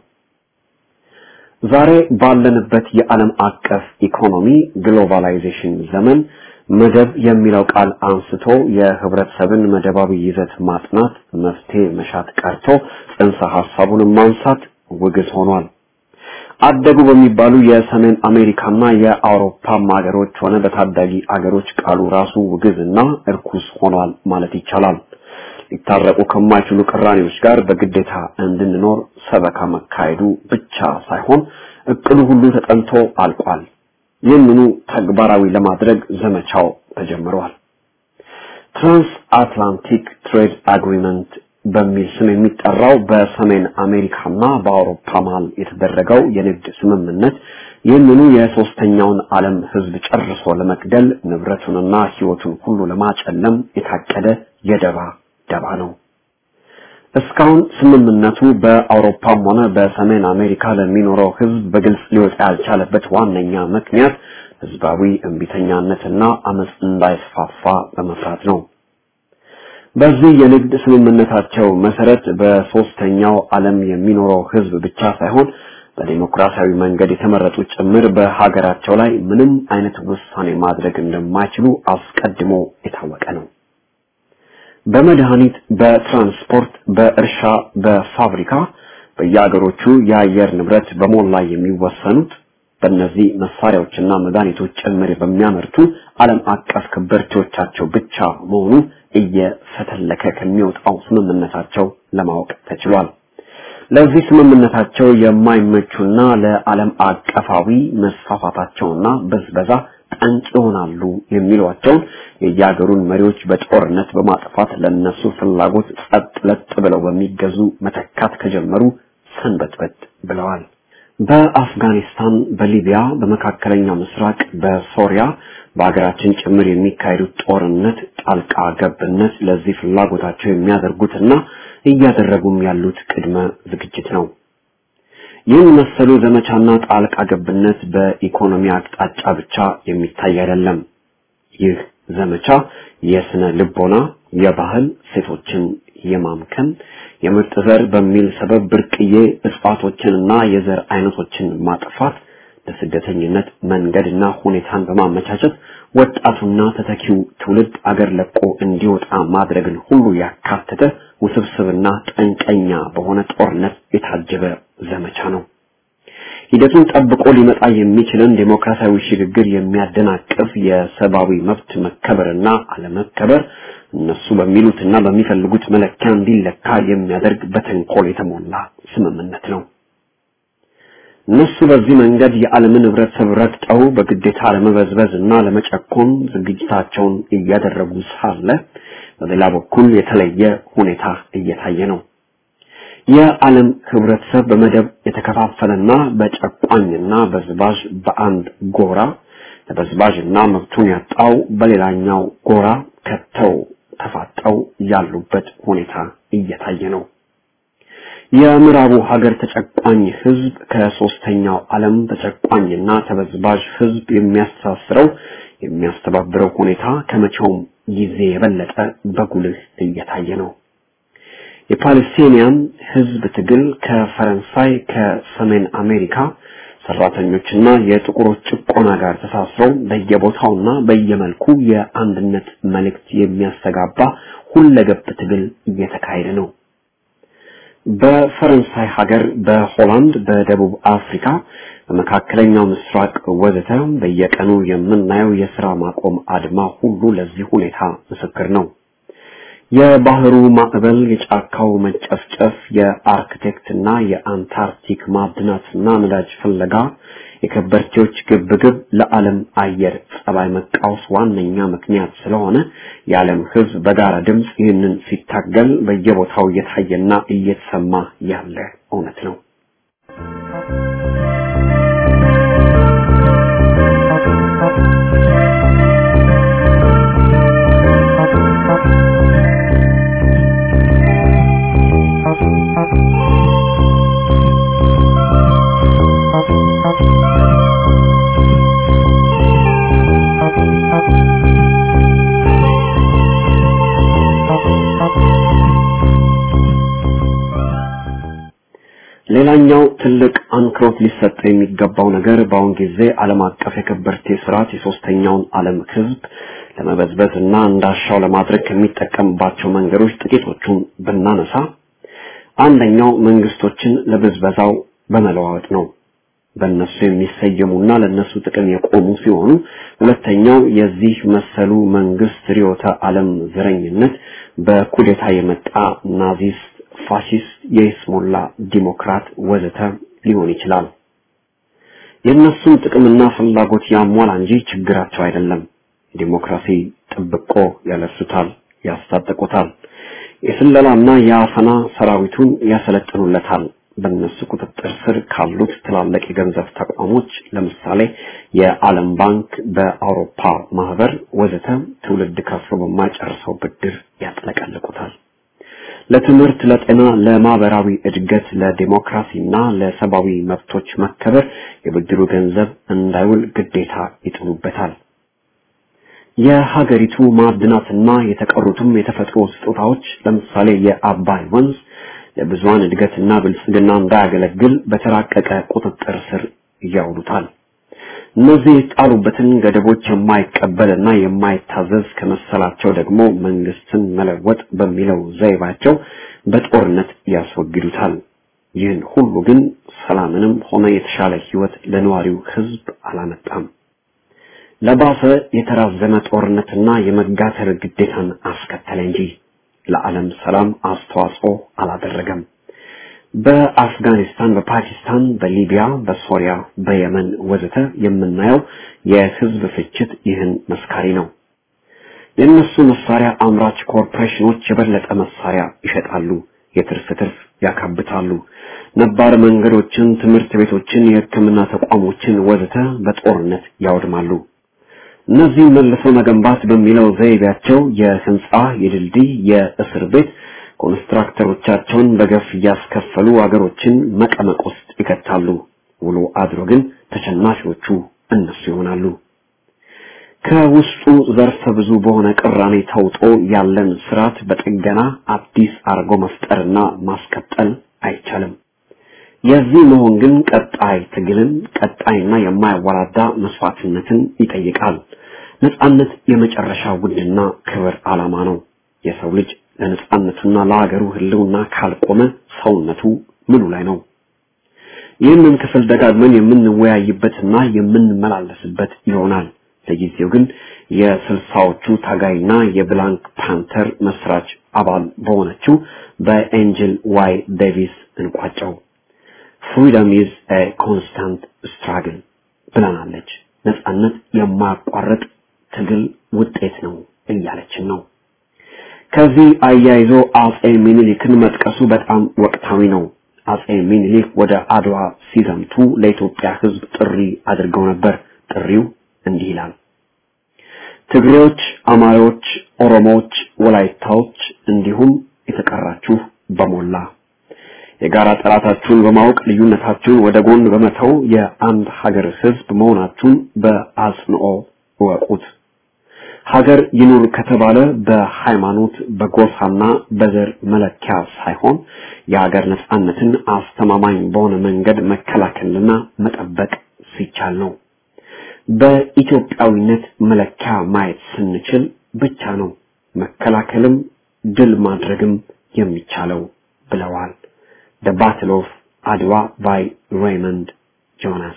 S6: ዛሬ ባለንበት የዓለም አቀፍ ኢኮኖሚ ግሎባላይዜሽን ዘመን መደብ የሚለው ቃል አንስቶ የህብረተሰብን መደባዊ ይዘት ማጥናት መፍትሄ መሻት ቀርቶ ጽንሰ ሐሳቡን ማንሳት ውግዝ ሆኗል። አደጉ በሚባሉ የሰሜን አሜሪካና የአውሮፓ ሀገሮች ሆነ በታዳጊ አገሮች ቃሉ ራሱ ውግዝና እርኩስ ሆኗል ማለት ይቻላል። ሊታረቁ ከማይችሉ ቅራኔዎች ጋር በግዴታ እንድንኖር ሰበካ መካሄዱ ብቻ ሳይሆን እቅዱ ሁሉ ተጠንቶ አልቋል። ይህንኑ ተግባራዊ ለማድረግ ዘመቻው ተጀምሯል። ትራንስ አትላንቲክ ትሬድ አግሪመንት በሚል ስም የሚጠራው በሰሜን አሜሪካና በአውሮፓ መሃል የተደረገው የንግድ ስምምነት ይህንኑ የሶስተኛውን ዓለም ህዝብ ጨርሶ ለመግደል ንብረቱንና ህይወቱን ሁሉ ለማጨለም የታቀደ የደባ ደባ ነው። እስካሁን ስምምነቱ በአውሮፓም ሆነ በሰሜን አሜሪካ ለሚኖረው ህዝብ በግልጽ ሊወጣ ያልቻለበት ዋነኛ ምክንያት ህዝባዊ እምቢተኛነትና አመፅ እንዳይስፋፋ በመፍራት ነው። በዚህ የንግድ ስምምነታቸው መሰረት በሶስተኛው ዓለም የሚኖረው ህዝብ ብቻ ሳይሆን በዲሞክራሲያዊ መንገድ የተመረጡ ጭምር በሀገራቸው ላይ ምንም አይነት ውሳኔ ማድረግ እንደማይችሉ አስቀድሞ የታወቀ ነው። በመድኃኒት፣ በትራንስፖርት፣ በእርሻ፣ በፋብሪካ በየሀገሮቹ የአየር ንብረት በሞላ የሚወሰኑት በእነዚህ መሳሪያዎችና መድኃኒቶች ጭምር በሚያመርቱ ዓለም አቀፍ ከበርቴዎቻቸው ብቻ መሆኑ እየፈተለከ ከሚወጣው ስምምነታቸው ለማወቅ ተችሏል። ለዚህ ስምምነታቸው የማይመቹና ለዓለም አቀፋዊ መስፋፋታቸውና በዝበዛ ጠንቅ ይሆናሉ የሚሏቸውን የየሀገሩን መሪዎች በጦርነት በማጥፋት ለነሱ ፍላጎት ጸጥ ለጥ ብለው በሚገዙ መተካት ከጀመሩ ሰንበትበት ብለዋል። በአፍጋኒስታን፣ በሊቢያ፣ በመካከለኛው ምስራቅ፣ በሶሪያ በሀገራችን ጭምር የሚካሄዱት ጦርነት ጣልቃ ገብነት ለዚህ ፍላጎታቸው የሚያደርጉትና እያደረጉም ያሉት ቅድመ ዝግጅት ነው። ይህን መሰሉ ዘመቻና ጣልቃ ገብነት በኢኮኖሚ አቅጣጫ ብቻ የሚታይ አይደለም። ይህ ዘመቻ የስነ ልቦና፣ የባህል ሴቶችን የማምከን የምርጥ ዘር በሚል ሰበብ ብርቅዬ እጽዋቶችንና የዘር አይነቶችን ማጥፋት ለስደተኝነት መንገድና ሁኔታን በማመቻቸት ወጣቱና ተተኪው ትውልድ አገር ለቆ እንዲወጣ ማድረግን ሁሉ ያካተተ ውስብስብና ጠንቀኛ በሆነ ጦርነት የታጀበ ዘመቻ ነው። ሂደቱን ጠብቆ ሊመጣ የሚችልን ዴሞክራሲያዊ ሽግግር የሚያደናቅፍ የሰብአዊ መብት መከበርና አለመከበር እነሱ በሚሉትና በሚፈልጉት መለኪያ እንዲለካ የሚያደርግ በተንኮል የተሞላ ስምምነት ነው። እነሱ በዚህ መንገድ የዓለምን ህብረተሰብ ረግጠው በግዴታ ለመበዝበዝ እና ለመጨኮን ዝግጅታቸውን እያደረጉ ሳለ በሌላ በኩል የተለየ ሁኔታ እየታየ ነው። የዓለም ህብረተሰብ በመደብ የተከፋፈለና በጨቋኝና በዝባዥ በአንድ ጎራ ተበዝባዥና መብቱን ያጣው በሌላኛው ጎራ ከተው ተፋጠው ያሉበት ሁኔታ እየታየ ነው። የምዕራቡ ሀገር ተጨቋኝ ህዝብ ከሶስተኛው ዓለም ተጨቋኝና ተበዝባዥ ህዝብ የሚያስተሳስረው የሚያስተባብረው ሁኔታ ከመቼውም ጊዜ የበለጠ በጉልህ እየታየ ነው። የፓለስቲኒያን ህዝብ ትግል ከፈረንሳይ ከሰሜን አሜሪካ ሰራተኞችና የጥቁሮች ጭቆና ጋር ተሳስረው በየቦታውና በየመልኩ የአንድነት መልእክት የሚያስተጋባ ሁለገብ ትግል እየተካሄደ ነው። በፈረንሳይ ሀገር፣ በሆላንድ፣ በደቡብ አፍሪካ፣ በመካከለኛው ምስራቅ ወዘተ በየቀኑ የምናየው የስራ ማቆም አድማ ሁሉ ለዚህ ሁኔታ ምስክር ነው። የባህሩ ማዕበል፣ የጫካው መጨፍጨፍ፣ የአርክቴክትና የአንታርክቲክ ማዕድናትና ነዳጅ ፍለጋ፣ የከበርቴዎች ግብግብ ለዓለም አየር ጸባይ መቃወስ ዋነኛ ምክንያት ስለሆነ የዓለም ሕዝብ በጋራ ድምፅ ይህንን ሲታገል በየቦታው እየታየና እየተሰማ ያለ እውነት ነው። ሌላኛው ትልቅ አንክሮት ሊሰጥ የሚገባው ነገር በአሁን ጊዜ ዓለም አቀፍ የከበርቴ ስርዓት የሶስተኛውን ዓለም ህዝብ ለመበዝበዝ እና እንዳሻው ለማድረግ ከሚጠቀምባቸው መንገዶች ጥቂቶቹን ብናነሳ አንደኛው መንግስቶችን ለብዝበዛው በመለዋወጥ ነው። በእነሱ የሚሰየሙና ለእነሱ ጥቅም የቆሙ ሲሆኑ፣ ሁለተኛው የዚህ መሰሉ መንግስት ርዕዮተ ዓለም ዘረኝነት በኩዴታ የመጣ ናዚስት ፋሺስት፣ የይስሙላ ዲሞክራት ወዘተ ሊሆን ይችላል። የእነሱን ጥቅምና ፍላጎት ያሟላ እንጂ ችግራቸው አይደለም። ዲሞክራሲ ጥብቆ ያለብሱታል፣ ያስታጥቁታል። የስለላና የአፈና ሰራዊቱን ያሰለጥኑለታል። በእነሱ ቁጥጥር ስር ካሉት ትላልቅ የገንዘብ ተቋሞች ለምሳሌ የዓለም ባንክ፣ በአውሮፓ ማህበር ወዘተ ትውልድ ከፍሎ በማይጨርሰው ብድር ያጥለቀልቁታል። ለትምህርት፣ ለጤና፣ ለማህበራዊ እድገት፣ ለዲሞክራሲና ለሰብአዊ መብቶች መከበር የብድሩ ገንዘብ እንዳይውል ግዴታ ይጥሉበታል። የሀገሪቱ ማዕድናትና የተቀሩትም የተፈጥሮ ስጦታዎች ለምሳሌ የአባይ ወንዝ ለብዙሃን እድገትና ብልጽግና እንዳያገለግል በተራቀቀ ቁጥጥር ስር ያውሉታል። እነዚህ የጣሉበትን ገደቦች የማይቀበልና የማይታዘዝ ከመሰላቸው ደግሞ መንግስትን መለወጥ በሚለው ዘይባቸው በጦርነት ያስወግዱታል። ይህን ሁሉ ግን ሰላምንም ሆነ የተሻለ ህይወት ለነዋሪው ህዝብ አላመጣም። ለባሰ የተራዘመ ጦርነትና የመጋተር ግዴታን አስከተለ እንጂ ለዓለም ሰላም አስተዋጽኦ አላደረገም። በአፍጋኒስታን፣ በፓኪስታን፣ በሊቢያ፣ በሶሪያ፣ በየመን ወዘተ የምናየው የህዝብ ፍጅት ይህን መስካሪ ነው። የእነሱ መሳሪያ አምራች ኮርፖሬሽኖች የበለጠ መሳሪያ ይሸጣሉ፣ የትርፍ ትርፍ ያካብታሉ። ነባር መንገዶችን፣ ትምህርት ቤቶችን፣ የሕክምና ተቋሞችን ወዘተ በጦርነት ያወድማሉ። እነዚህ መልሶ መገንባት በሚለው ዘይቤያቸው የህንጻ፣ የድልድይ፣ የእስር ቤት ኮንስትራክተሮቻቸውን በገፍ እያስከፈሉ አገሮችን መቀመቅ ውስጥ ይከታሉ። ውሎ አድሮ ግን ተሸናፊዎቹ እነሱ ይሆናሉ። ከውስጡ ዘርፈ ብዙ በሆነ ቅራኔ ተውጦ ያለን ስርዓት በጥገና አዲስ አርጎ መፍጠርና ማስቀጠል አይቻልም። የዚህ መሆን ግን ቀጣይ ትግልን፣ ቀጣይና የማያወላዳ መስዋዕትነትን ይጠይቃል። ነጻነት የመጨረሻ ውድና ክብር ዓላማ ነው። የሰው ልጅ ለነጻነቱና ለሀገሩ ህልውና ካልቆመ ሰውነቱ ምኑ ላይ ነው? ይህንን ክፍል ደጋግመን የምንወያይበትና የምንመላለስበት ይሆናል። ለጊዜው ግን የስልሳዎቹ ታጋይና የብላንክ ፓንተር መስራች አባል በሆነችው በኤንጅል ዋይ ዴቪስ እንቋጨው። ፍሪደም ኢዝ ኤ ኮንስታንት ስትራግል ብለናለች። ነጻነት የማያቋርጥ ትግል ውጤት ነው እያለችን ነው። ከዚህ አያይዞ አጼ ሚኒሊክን መጥቀሱ በጣም ወቅታዊ ነው። አጼ ሚኒሊክ ወደ አድዋ ሲዘምቱ ለኢትዮጵያ ሕዝብ ጥሪ አድርገው ነበር። ጥሪው እንዲህ ይላል። ትግሬዎች፣ አማሮች፣ ኦሮሞዎች፣ ወላይታዎች እንዲሁም የተቀራችሁ በሞላ የጋራ ጠላታችሁን በማወቅ ልዩነታችሁን ወደ ጎን በመተው የአንድ ሀገር ሕዝብ መሆናችሁን በአጽንኦ እወቁት። ሀገር ይኑር ከተባለ በሃይማኖት በጎሳና በዘር መለኪያ ሳይሆን የሀገር ነጻነትን አስተማማኝ በሆነ መንገድ መከላከልና መጠበቅ ሲቻል ነው። በኢትዮጵያዊነት መለኪያ ማየት ስንችል ብቻ ነው መከላከልም ድል ማድረግም የሚቻለው ብለዋል። The Battle of Adwa by Raymond Jonas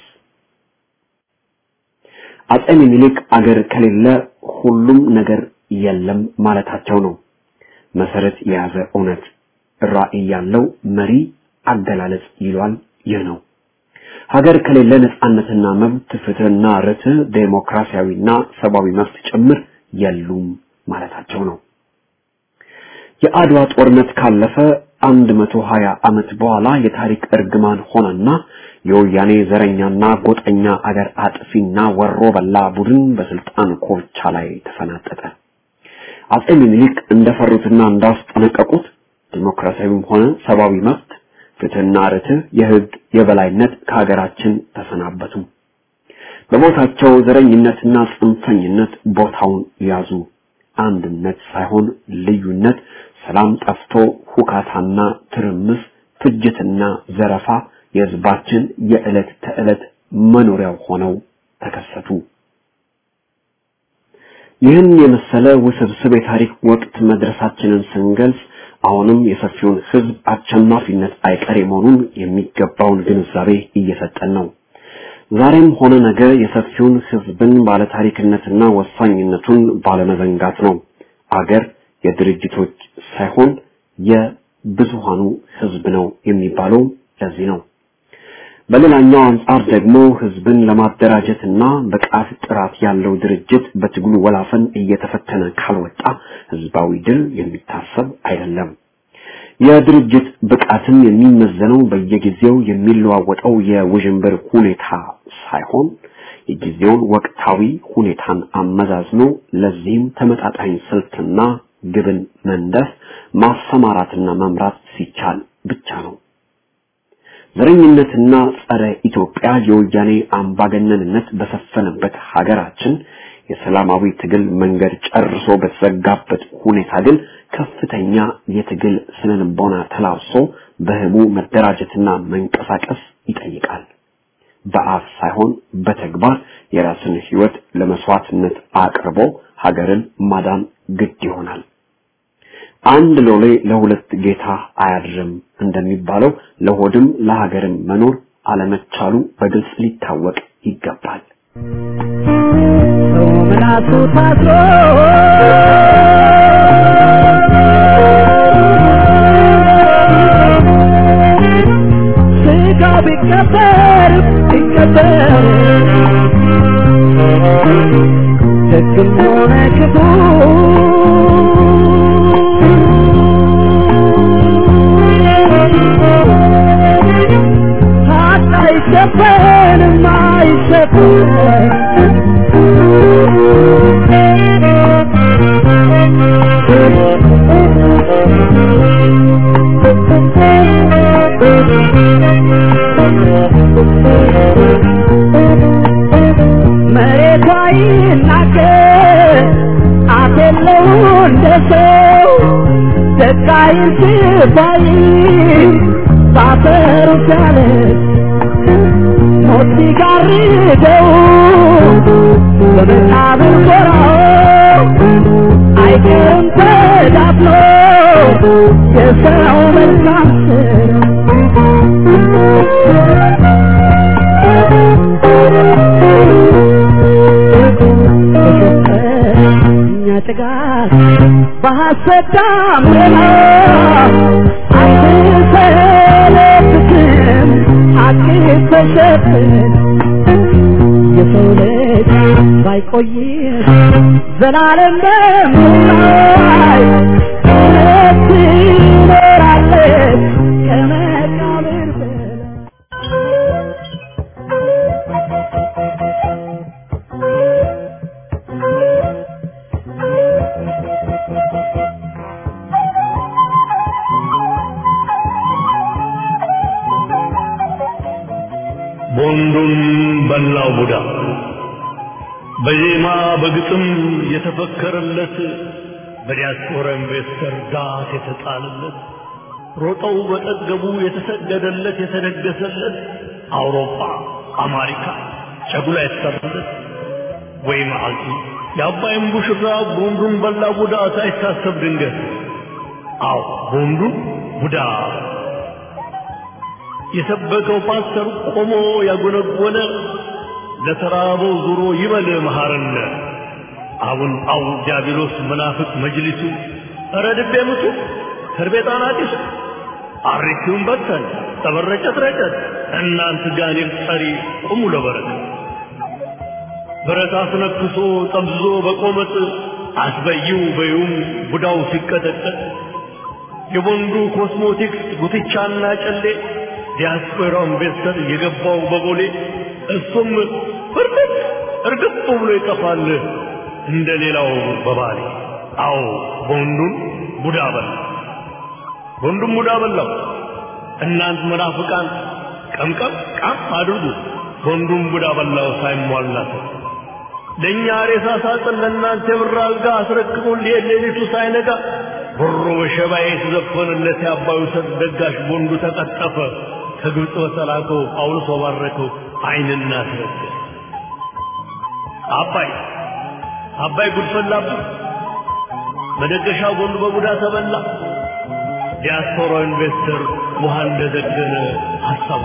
S6: አጼ ሚኒሊክ አገር ከሌለ ሁሉም ነገር የለም ማለታቸው ነው። መሰረት የያዘ እውነት ራዕይ ያለው መሪ አገላለጽ ይሏል። ይህ ነው። ሀገር ከሌለ ነጻነትና መብት፣ ፍትህና ርትዕ፣ ዴሞክራሲያዊና ሰብአዊ መብት ጭምር የሉም ማለታቸው ነው። የአድዋ ጦርነት ካለፈ አንድ መቶ ሀያ ዓመት በኋላ የታሪክ እርግማን ሆነና የወያኔ ዘረኛና ጎጠኛ አገር አጥፊና ወሮ በላ ቡድን በስልጣን ኮርቻ ላይ ተፈናጠጠ። አጼ ሚኒሊክ እንደፈሩትና እንዳስጠነቀቁት ዲሞክራሲያዊም ሆነ ሰብአዊ መብት፣ ፍትህና ርትዕ፣ የህግ የበላይነት ከሀገራችን ተሰናበቱ። በቦታቸው ዘረኝነትና ጽንፈኝነት ቦታውን ያዙ። አንድነት ሳይሆን ልዩነት፣ ሰላም ጠፍቶ ሁካታና ትርምስ፣ ፍጅትና ዘረፋ የህዝባችን የዕለት ተዕለት መኖሪያው ሆነው ተከሰቱ። ይህን የመሰለ ውስብስብ የታሪክ ወቅት መድረሳችንን ስንገልጽ አሁንም የሰፊውን ህዝብ አሸናፊነት አይቀሬ መሆኑን የሚገባውን ግንዛቤ እየሰጠን ነው። ዛሬም ሆነ ነገ የሰፊውን ህዝብን ባለታሪክነትና ወሳኝነቱን ባለመዘንጋት ነው። አገር የድርጅቶች ሳይሆን የብዙሃኑ ህዝብ ነው የሚባለው ለዚህ ነው። በሌላኛው አንጻር ደግሞ ህዝብን ለማደራጀትና ብቃት ጥራት ያለው ድርጅት በትግሉ ወላፈን እየተፈተነ ካልወጣ ህዝባዊ ድል የሚታሰብ አይደለም። የድርጅት ብቃትም የሚመዘነው በየጊዜው የሚለዋወጠው የውዥንብር ሁኔታ ሳይሆን የጊዜውን ወቅታዊ ሁኔታን አመዛዝኖ ለዚህም ተመጣጣኝ ስልትና ግብን መንደፍ ማሰማራትና መምራት ሲቻል ብቻ ነው። ዘረኝነትና ጸረ ኢትዮጵያ የወያኔ አምባገነንነት በሰፈነበት ሀገራችን የሰላማዊ ትግል መንገድ ጨርሶ በተዘጋበት ሁኔታ ግን ከፍተኛ የትግል ስነልቦና ተላብሶ በህቡ መደራጀትና መንቀሳቀስ ይጠይቃል። በአፍ ሳይሆን በተግባር የራስን ህይወት ለመስዋዕትነት አቅርቦ ሀገርን ማዳን ግድ ይሆናል። አንድ ሎሌ ለሁለት ጌታ አያድርም እንደሚባለው ለሆድም ለሀገርም መኖር አለመቻሉ በግልጽ ሊታወቅ ይገባል።
S2: ሰው ምላሱ ታስሮ ስጋው ቢቀበር ቢቀበር ደግም ሆነ ክፉ ሀቅ አይሸፈንም አይሸፈንም መሬቷ ይናገር አፍ የለው እንደ ሰው ደቃይን ሲባይ ባፈሩ ሲያለች ሞት ሲጋርደው በመቃብር ጎራው አይቀርም ተዳፍኖ የሰው መልካም እኛ ጥጋት በሐሰት ዳመና አትሰለብትም ሐቅ ተሸፍን የሰው ልጅ ባይቆይም ዘላለም በምላይ እውነት ትኖራለች ከመቃብር በላይ
S7: ቦንዱን በላው ቡዳ በዜማ በግጥም የተፈከረለት በዲያስፖራ ኢንቨስተር ዳት የተጣለለት ሮጠው በጠገቡ የተሰገደለት የተደገሰለት አውሮፓ አሜሪካ ጨጉላ የተሰራለት ወይ መዓልቲ የአባይም ቡሽራ ቦንዱን በላ ቡዳ ሳይታሰብ ድንገት አዎ ቦንዱን ቡዳ የሰበከው ፓስተር ቆሞ ያጎነጎነ ለተራበው ዙሮ ይበል መሐረነ አቡን አው ዲያብሎስ መናፍቅ መጅሊሱ ኧረ ድቤ ምቱ ከርቤ ጣና ጢሱ አሪቲውን በተን ተበረጨት ረጨት እናንት ጋኔል ጠሪ ቁሙ ለበረከት ብረት አስነክሶ ጠምዝዞ በቆመጥ አስበይው በዩም ቡዳው ሲቀጠቀጥ የቦንዱ ኮስሞቲክስ ጉትቻና ጨሌ ዲያስፖራው ኢንቨስተር የገባው በቦሌ እሱም ፍርጥጥ እርግጥ ብሎ ይጠፋል እንደ ሌላው በባሌ አዎ ቦንዱን ቡዳ በላ ቦንዱን ቡዳ በላው እናንት መናፍቃን ቀምቀም ቃም አድርጉ ቦንዱን ቡዳ በላው ሳይሟላት ለእኛ ሬሳ ሳጥን ለእናንተ የብር አልጋ አስረክቦ ሊሄድ ሌሊቱ ሳይነጋ ብሮ በሸባዬ የተዘፈነለት የአባዩ ሰጥ ደጋሽ ቦንዱ ተቀጠፈ ከግብፅ በተላከው ጳውሎስ ባረከው አይንና አስረገ አባይ አባይ ጉድፈላብህ መደገሻ ቦንዱ በቡዳ ተበላ ዲያስፖራ ኢንቨስተር ውሃ እንደዘገነ ሀሳቡ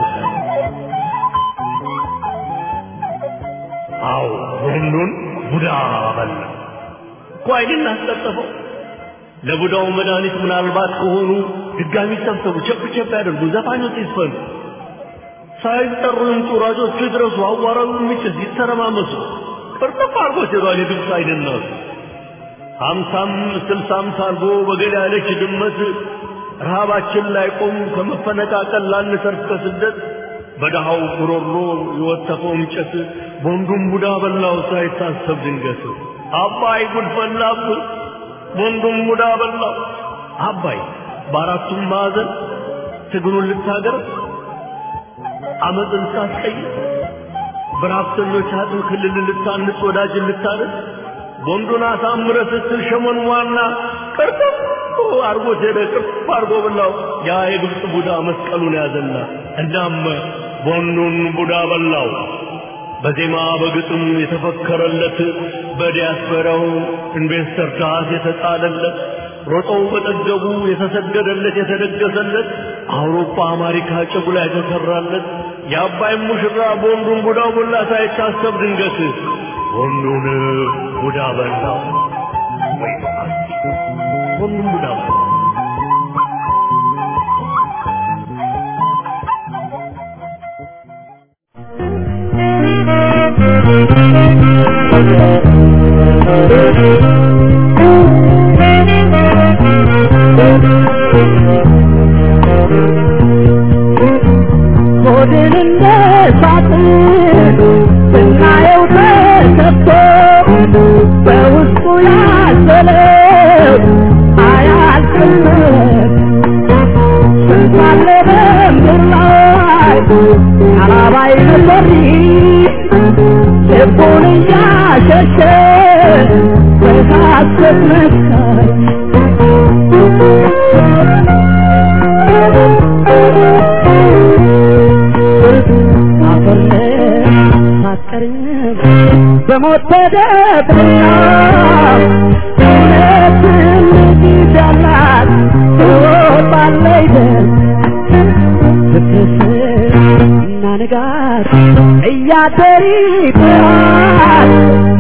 S7: አዎ ቦንዱን ቡዳ በላ እኮ አይንን አስጠጠፈው ለቡዳው መድኃኒት ምናልባት ከሆኑ ድጋሚ ሰብሰቡ፣ ቸፕ ቸፕ ያደርጉ፣ ዘፋኞች ይስፈኑ፣ ሳይጠሩ ይምጡ፣ ራጆቹ ይድረሱ፣ አዋራው የሚጭስ ይተረማመሱ። ቅርጥፍ አርጎ ሄዷል የግብፅ አይንናሱ ሀምሳም ስልሳም ሳልጎ በገል ያለች ድመት ረሃባችን ላይ ቆም ከመፈነቃቀል ላንሰርፍ ከስደት በድሃው ጉሮሮ የወተፈው እንጨት ቦንዱን ቡዳ በላው ሳይታሰብ ድንገት አባይ ጉድ ፈላብህ ወንዱም ሙዳ በላው አባይ በአራቱም ማዕዘን ትግሉን ልታገር አመፅን ልታስቀይር በራፍተኞች አጥም ክልል ልታንጽ ወዳጅን ልታደር ወንዱን አሳምረ ስትል ሸመን ዋና ቅርጥፍ አርጎት ሄደ ቅርፍ አርጎ በላው ያ የግብፅ ቡዳ መስቀሉን ያዘና እናም ወንዱን ቡዳ በላው በዜማ በግጥም የተፈከረለት በዲያስፖራው ኢንቨስተር ዳስ የተጣለለት ሮጠው በጠገቡ የተሰገደለት የተደገሰለት አውሮፓ አሜሪካ ጨጉላ የተሰራለት የአባይም ሙሽራ በወንዱን ቡዳ ቡላ ሳይታሰብ ድንገት ወንዱን ቡዳ በላው ወይ ወንዱን ቡዳ በላው
S2: ሆድን እንደ ሳጥን ስናየው ተከፍቶ በውስጡ ያዘለው አያልቅም ስንት አለ በምድር ላይ አላባይ ነበር ልቡን እያሸሸ በሐሰት መስካይ አፈር ሳትቀርም በሞት ተደብቃ እውነትም ጊዜ አላት ትወጣለች ደም ስትስር እና ንጋት እያደር ይጥራል